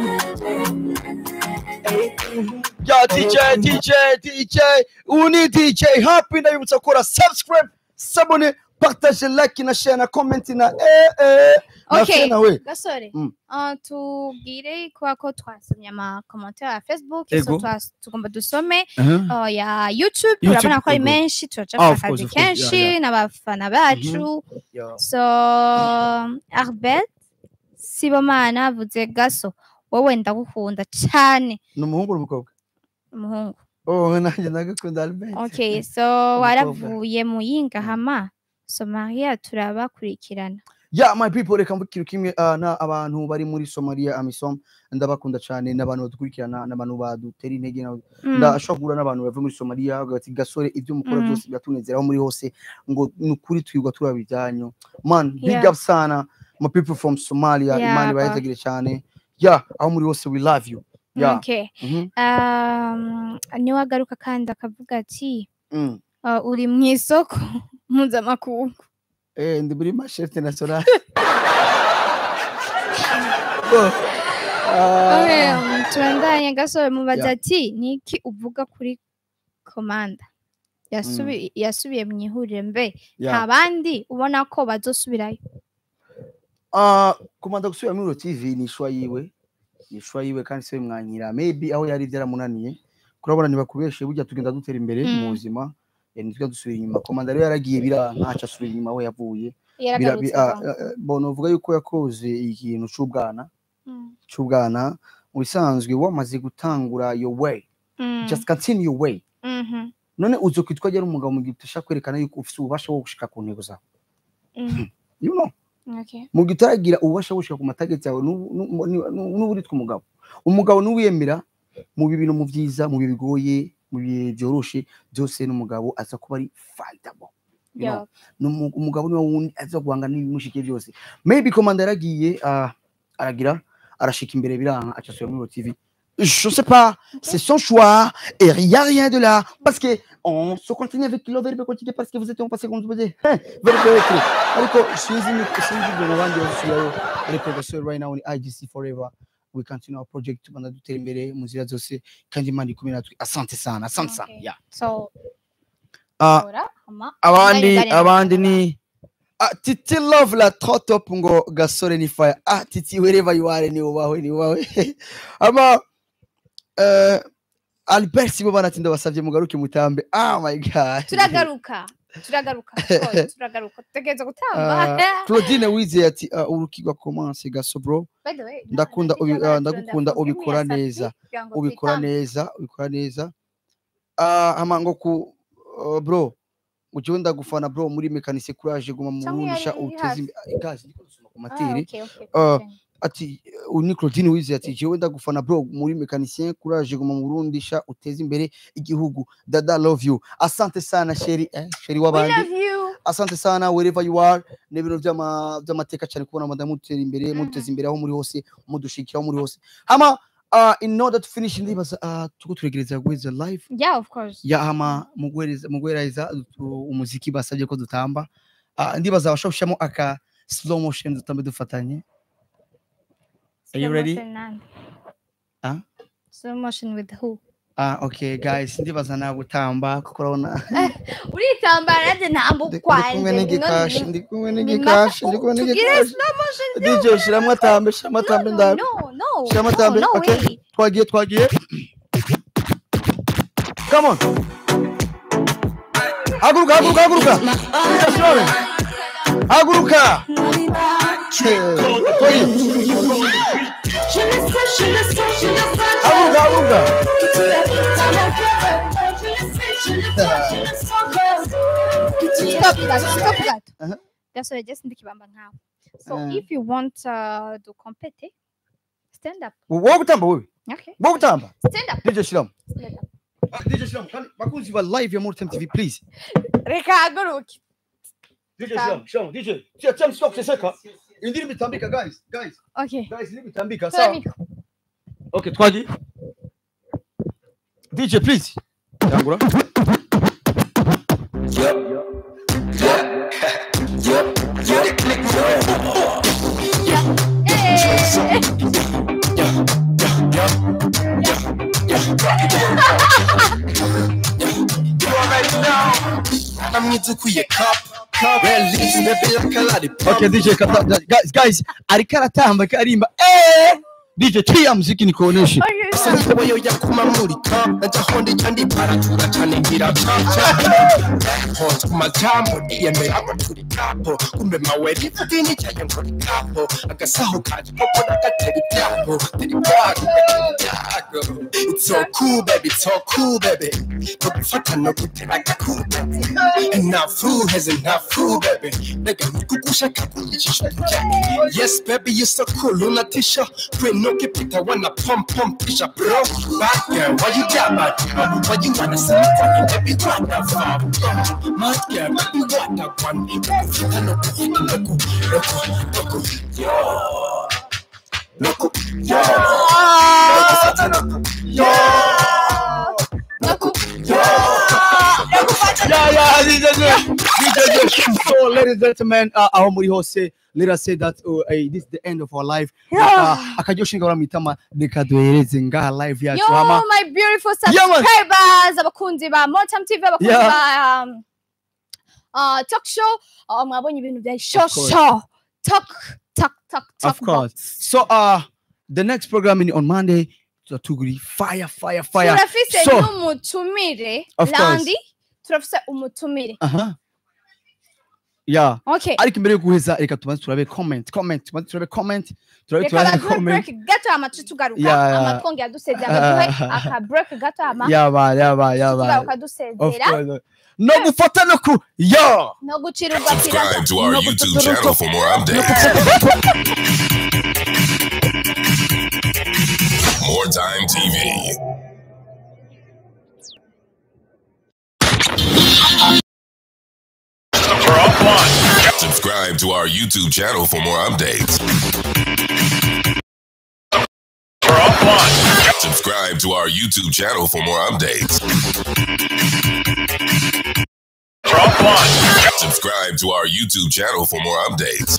yanjye ya dj dj dj ubu ni dj happy ndabibutsa gukora subscribe sabone partage like na share na comment na eh eh na Okay. fe nawe gasore Mm. uh, tubwire kubera ko twasomye amakomantere ya facebook Ego. so twas- tugomba dusome Uh-huh. uh, ya youtube YouTube, urabona ko ari ego. menshi Ah, turacafite of course, akazi of course, yeah, kenshi yeah. n'abafana bacu Yeah. so arbet sibomana avuze gaso wowe ndagukunda cyane ni umuhungu n'umukobwa umuhungu oh nanjye ndagukunda albert okay so waravuye mu yingahama somalia turabakurikirana ya my people reka mbukire kimwe ah, na abantu bari muri somalia amisom ndabakunda cyane n'abantu badukurikirana n'abantu badutera intege na- Mm. ndashobora guhura n'abantu bavuye muri somaliya bavuga bati gasore ibyo mukora Mhm. byose biratunezera aho muri hose ngo ni ukuri twirwa turaba ibyanyu man big Yeah. up sana my people from somalia Yeah, imana ba. ibayetagire cyane ya aho muri hose we love you ya okay Mhm. um, niwe agaruka kandi akavuga ati Mm. uh, uri mu isoko mpuzamakungu eh ndi muri machete national Oh. Ah. Okay, um, tubandanye gasore mubaza Yeah. ati niki uvuga kuri komanda Yasubi- yasubiye mu ihuriro mbe Yeah. nta bandi ubona ko bazosubirayo Ah, kumanda gusubira muri Uro TV ni ishwa yiwe ni ishwa yiwe kandi siwe mwanyira maybe aho yari byaramunaniye kurabona ntibakubeshe burya tugenda dutera imbere Mm. mu buzima eh, ntitujya dusubira inyuma komanda rero yaragiye bira ntaco asubira inyuma aho yavuye Bira- bi- yaragarutse ah, vuba. ah, bona uvuga yuko yakoze ikintu c'ubwana Mm, c'ubwana mu bisanzwe wamaze gutangura your way mm, just continue your way mhm, none uzokwitwa ari umugabo mu gihe ushaka kwerekana yuko ufite ububasha bwo gushika ku ntego zawe mm, you know okay. mu gihe utaragira ububasha bwo gushika ku matageti yawe n'ubu- n'ubu- n'ubu n'ubu uritwa umugabo umugabo n'uwiyemera mu bibi no mu byiza mu bihe bigoye mu bihe byoroshe byose n'umugabo aza kuba ari fightable you know? Yeah. N'umu- umugabo niwe wundi aza guhangana n'ibimushike byose maybe komanda yaragiye ah, aragira arashika imbere biranka acasubira muri Uro TV je sais pas c'est son choix et il y a rien de là parce que on se continue avec le verbe continuer parce que vous êtes en passé comme vous dites hein, verbe être ariko sinzi ni sinzi ibyo nabandi basubiyeyo ariko gasore right now ni IGC forever we continue our project tubanda dutera imbere mu nzira zose kandi imana ikumwe natwe asante sana asante sana Okay. yeah. so Ah, ora, ama- abandi Daniel, abandi Daniel. ni ah, titi love la trop top ngo gasore ni fire ah titi wherever you are ni ubawe ni ubawe ama uh, albert sibo banatinda basavye mugaruke mutambe ah my god turagaruka turagaruka of course, turagaruka tutegereza gutamba Ah, claudine wizeye ati ah, urukigwa commence gaso bro By the way, ndakunda nta- ubi- nta- ah, nta- ndagukunda nta- ubikora nta- neza kugira ngo ubikora twitambe. neza ubikora neza ah ama ngo ku uh, bro ugiye ndagufana bro muri mekanise courage guma mu Cyangwa bunisha yari iri uteze hafi. imbere gazi ndiko gusoma ku Ah, materi okay, okay, Ah, okay. ati uh, ni Claudine Wize ati jewe ndagufana bro muri mekanicien courage guma mu Burundi sha uteze imbere igihugu dada love you asante sana sheri eh, sheri We wabandi love you. asante sana wherever you are ni ibintu by'ama- by'amateka cyane kubona madamu mutera imbere Mhm. muteza imbere aho muri hose mudushikira aho muri hose hama uh, in order to finish ndibaza uh, tuko turegereza guheza live Yeah, of course. ya hama mu guhereza- mu guhereza uh, umuziki basabye ko dutamba uh, ndibaza abashobora gushyiramo aka slow motion dutambe dufatanye Are you Slow ready? motion none. Huh? Slow motion with who? Ah, okay guys ndibaza nawe gutamba kuko urabona uritambara nanjye ndi ntambukwa ndi kumwe n'igikashi ndi kumwe ni n'igikashi ndi kumwe n'igikashi DJ shiramo atambe shiramo atambe ndabe no no Shiramo no, atambe no okay way. twagiye twagiye come on haguruka haguruka haguruka DJ Shirame. haguruka Eh, twagiye. haguruka haguruka Stop gato, stop gato. Uh-huh. gasore just ndikibamba nkawe so Uh. if you want uh, to compete stand up wowe gutamba wowe okay wowe gutamba stand up DJ Shiramo stand up Ah, DJ Shiramo kandi bakunzi ba live ya Mortem TV please reka haguruke DJ Sham, Sham, DJ. Tia, tia msiko kuseseka. Indirimbo itambika guys, guys, okay guys, indirimbo itambika. Tora Sawa. mikro. Okay, twagiye. DJ please. Tangura. Eh, Okay, DJ kata, guys, guys, ariko aratamba karimba. Eh! DJ tia muziki nikuoneshe. okay, so- sanyiboyo yakumamurika najahondi kandi paratura cane ngiracaca hose ku majambo niyemera ngo turi kapo kumbe maweri ifudini cyaye ngo ni kapo agasaho kanje koko nagatera ibyago turi byago byago it's so cool baby it's so cool baby tugufata no gutera gakuba nta fuheze nta fu baby mbega nikugushaka kunyicisha tujyane yes baby you so cool unatisha kwino kipita wana pom pom tisha bro bad girl why you got bad girl why you wanna see me fucking baby what the fuck mad girl baby what the one kufita no kuhita loku loku loku yo loku yo kufita loku yo loku yo Yeah, yeah, DJ J. DJ J. So, ladies and gentlemen, uh, aho muri hose, let us say that uh, hey, this is the end of our life. Uh, akaryoshinga baramwitama reka duhereze ngaha live yacu yo hama. my beautiful Yeah, man. subscribers abakunzi ba motam tv abakunzi Yeah. ba um, uh, talk show uh, mwabonye ibintu bya show Of course. show talk talk talk talk Of course. So, uh, the next program in on Monday, tuzatuguri fire, fire, fire. turafise So- n'umutumire Of course. landi turafise umutumire Aha. Yeah. okay ariko imbere yo guheza reka tubanze turabe comment comment tubanze turabe comment turabe reka turabe baduhe comment break gato hama tuce tugaruka Yeah, yeah. hama twongera dusezera baduhe aka break gato hama yaba yaba yaba tugaruka of dusezera course no gufata no ku yo no gucirirwa Subscribe to our No, YouTube but- channel for more updates. More Time TV. Systems are offline. Subscribe to our YouTube channel for more updates. Are offline. Subscribe to our YouTube channel for more updates. Are offline. Subscribe to our YouTube channel for more updates.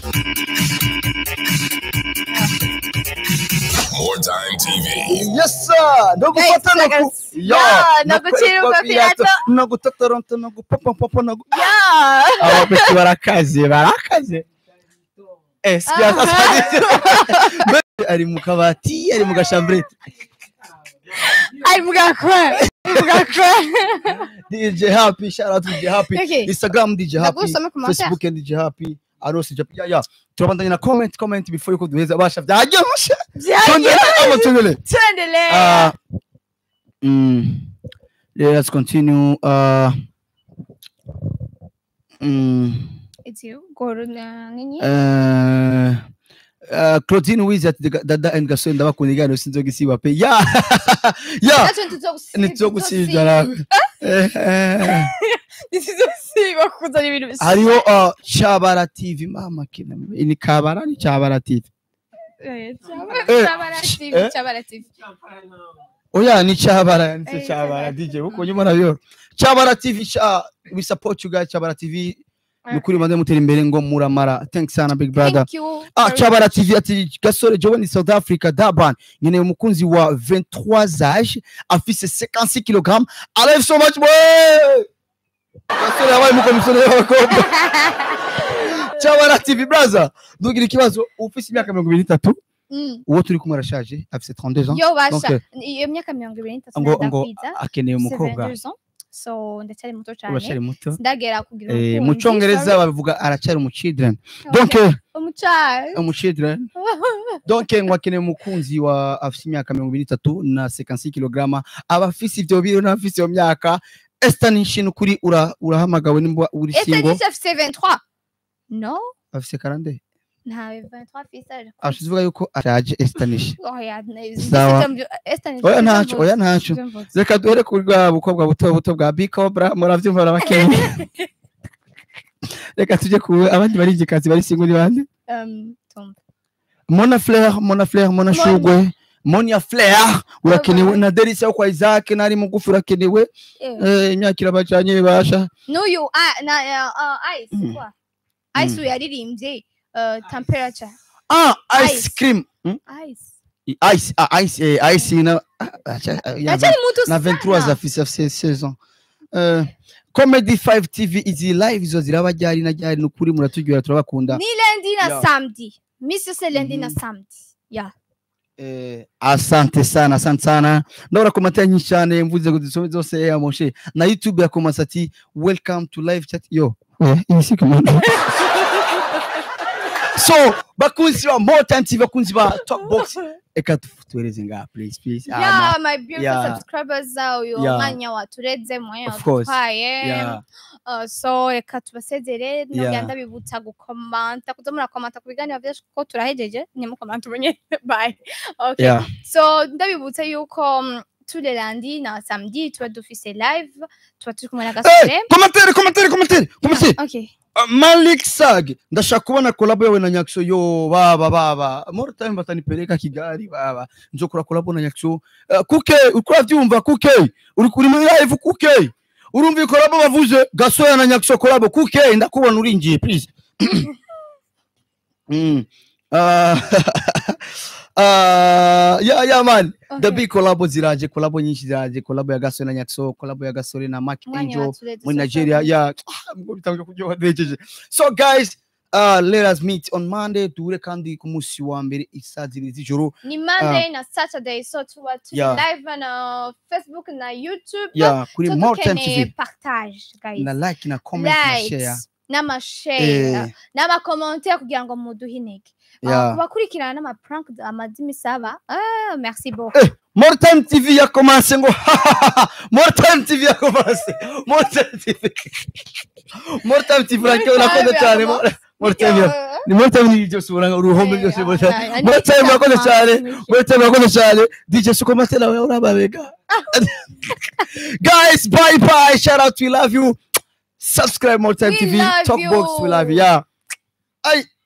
More Time TV. yes sir no gufata no ku yo Yeah, no gucirirwa pirato. no gutatoronto no gupopopopo no gu- yeah ababeti barakaze barakaze eh sikia sasa ari mu kabati ari mu gashambrete ari mugakora mugakora DJ Happy shout out to DJ Happy Okay. Instagram DJ Happy Ndagusome commentaire. Facebook and DJ Happy Arosi Japan yeah yeah turabandanya na comment comment before yuko duheza basha byaryoshe byagiye Twongere ama tuendelee tuendelee Uh, mm, yeah, let's continue. Uh, mm, It's you, Gordon, uh, nini? uh, uh, Claudine Wiz at the Dada and Gaso ndabakunda igano sinzogisiba pe yeah yeah Nacho ntituzogusiga- nituzogusibya nawe Eh, eh. ntituzogusiga kuzana ibintu bisa hariho uh, Chabara TV mama kina ni Kabara ni Chabara TV Eh, Eh, Chabara TV, eh. Chabara TV. oya ni Chabara ni Eh, Chabara DJ uko nyuma nabyo Chabara TV cha we support you guys Chabara TV nukuri mande mutera imbere ngo muramara thanks sana big brother Thank you Ah, very Chabara TV ati gasore jewe ni South Africa Durban nkeneye umukunzi wa 23 age afise 56 kg I love you so much boy gasore yabaye umukomisiyoni w'abakobwa Chabara TV brother ndugira ikibazo ufise imyaka 23 Mm. uwo turi kumwe arashaje afise 32 ans yo Donc, basha iyo myaka mirongo ibiri n'itatu ngo ngo ndakwiza akeneye umukobwa 72 ans. so ndacyari muto urashari cyane muto ndagera kugira Eh, mu umukunzi, cyongereza sorry. bavuga aracyari umu children Okay. donc eh, umucyari umu children donc ngo akeneye umukunzi wa afise imyaka mirongo ibiri n'itatu na 56 kg aba afise ivyo biro n'abafise iyo myaka estanishin ukuri ura- urahamagawe nimba uri ese single nisha afise 23 no afise karande ntawe 23 afise ashize uvuga yuko ashaje estanish oya Sawa. Esther oya ntaco oya ntaco reka duhere kuri bwa bukobwa buto buto bwa bicobra muravyumva n'abakenye reka tujye ku abandi barigikazi bari singo ni bande Um, tumva. mona flair mona flair mona Mona. shugwe monia flair urakenewe Bye. na delisa yo kwa isaac nari mugufi urakenewe Eh, Eh, imyaka irabacanye basha n'uyu ah, na uh, uh, ice Mm. kwa ice uyu yaririmbye uh, temperature ah ice Ice. cream Hmm? ice ice ah, ice eh, ice na ah, acha- ah, ya- achari mutu na 23 sana afise afise saison Eh, comedy 5 tv izi live zo ziraba ryari na ryari nukuri muraturyohera turabakunda ni lendi na Yeah. samedi misi yose lendi na Mhm. samedi ya Eh, asante sana asante sana ndabona komantere nyinshi cyane mvuze ngo dusome zose ya moshe na youtube yakomasa ati welcome to live chat yo oya iyi si komanda so bakunzi ba more time tv bakunzi ba top box eka tuhereze ngaha please please Ah, yeah my beautiful yeah. subscribers uh, uyu Yeah. mwanya watureze mwanya Of course. watwaye yeah. Uh, so reka tubasezere nongera Yeah. ndabibutsa gukomanta kuza murakomanta ku biganiro byacu kuko turahejeje nimukomanta umenye bye okay yeah. so ndabibutsa yuko mm, tous les lundis na samedi tuba dufise live tuba turi kumwe na gasore Hey, komantere komantere komantere komantere okay Uh, Malik Sag ndashaka kubona kolabo yawe na Nyakso yo baba baba more time batanipeleka Kigali baba nzokora kolabo na Nyakso uh, kuke uko uravyumva kuke uri kuri muri live kuke urumva kolabo bavuze gasoya na Nyakso kolabo kuke ndakubona urinjiye please mm. uh, uh, yeah yeah man the okay. big collabo ziraje kolabo nyinshi ziraje kolabo ya gasoya na Nyakso kolabo ya gasore na Mark Mwanya Angel watureze muri so Nigeria sorry. yeah ngo bitangiye kuryoha ndejeje so guys uh, let us meet on Monday duhure kandi ku munsi wa mbere isaa zibiri z'ijoro ni monday na saturday so tuba turi Yeah. live na facebook na youtube yeah kuri so more time dukeneye tv partage guys na like na comment na share likes n'amashare eh n'amakommentaire kugira ngo muduhe intege Ah, yeah kubakurikirana n'amaprank amazi imisaba ah, merci beaucoup Eh, more time tv yakomanse ngo more time tv yakomanse more time tv more time tv urangiye urakoze cyane More- more time ya- ni more time ni byose uranga uruhombe byose more time more time urakoze cyane more time urakoze cyane dj suko matela wewe urababega guys bye bye shout out we love you subscribe more time We tv love talk box we you. love you yeah Ay.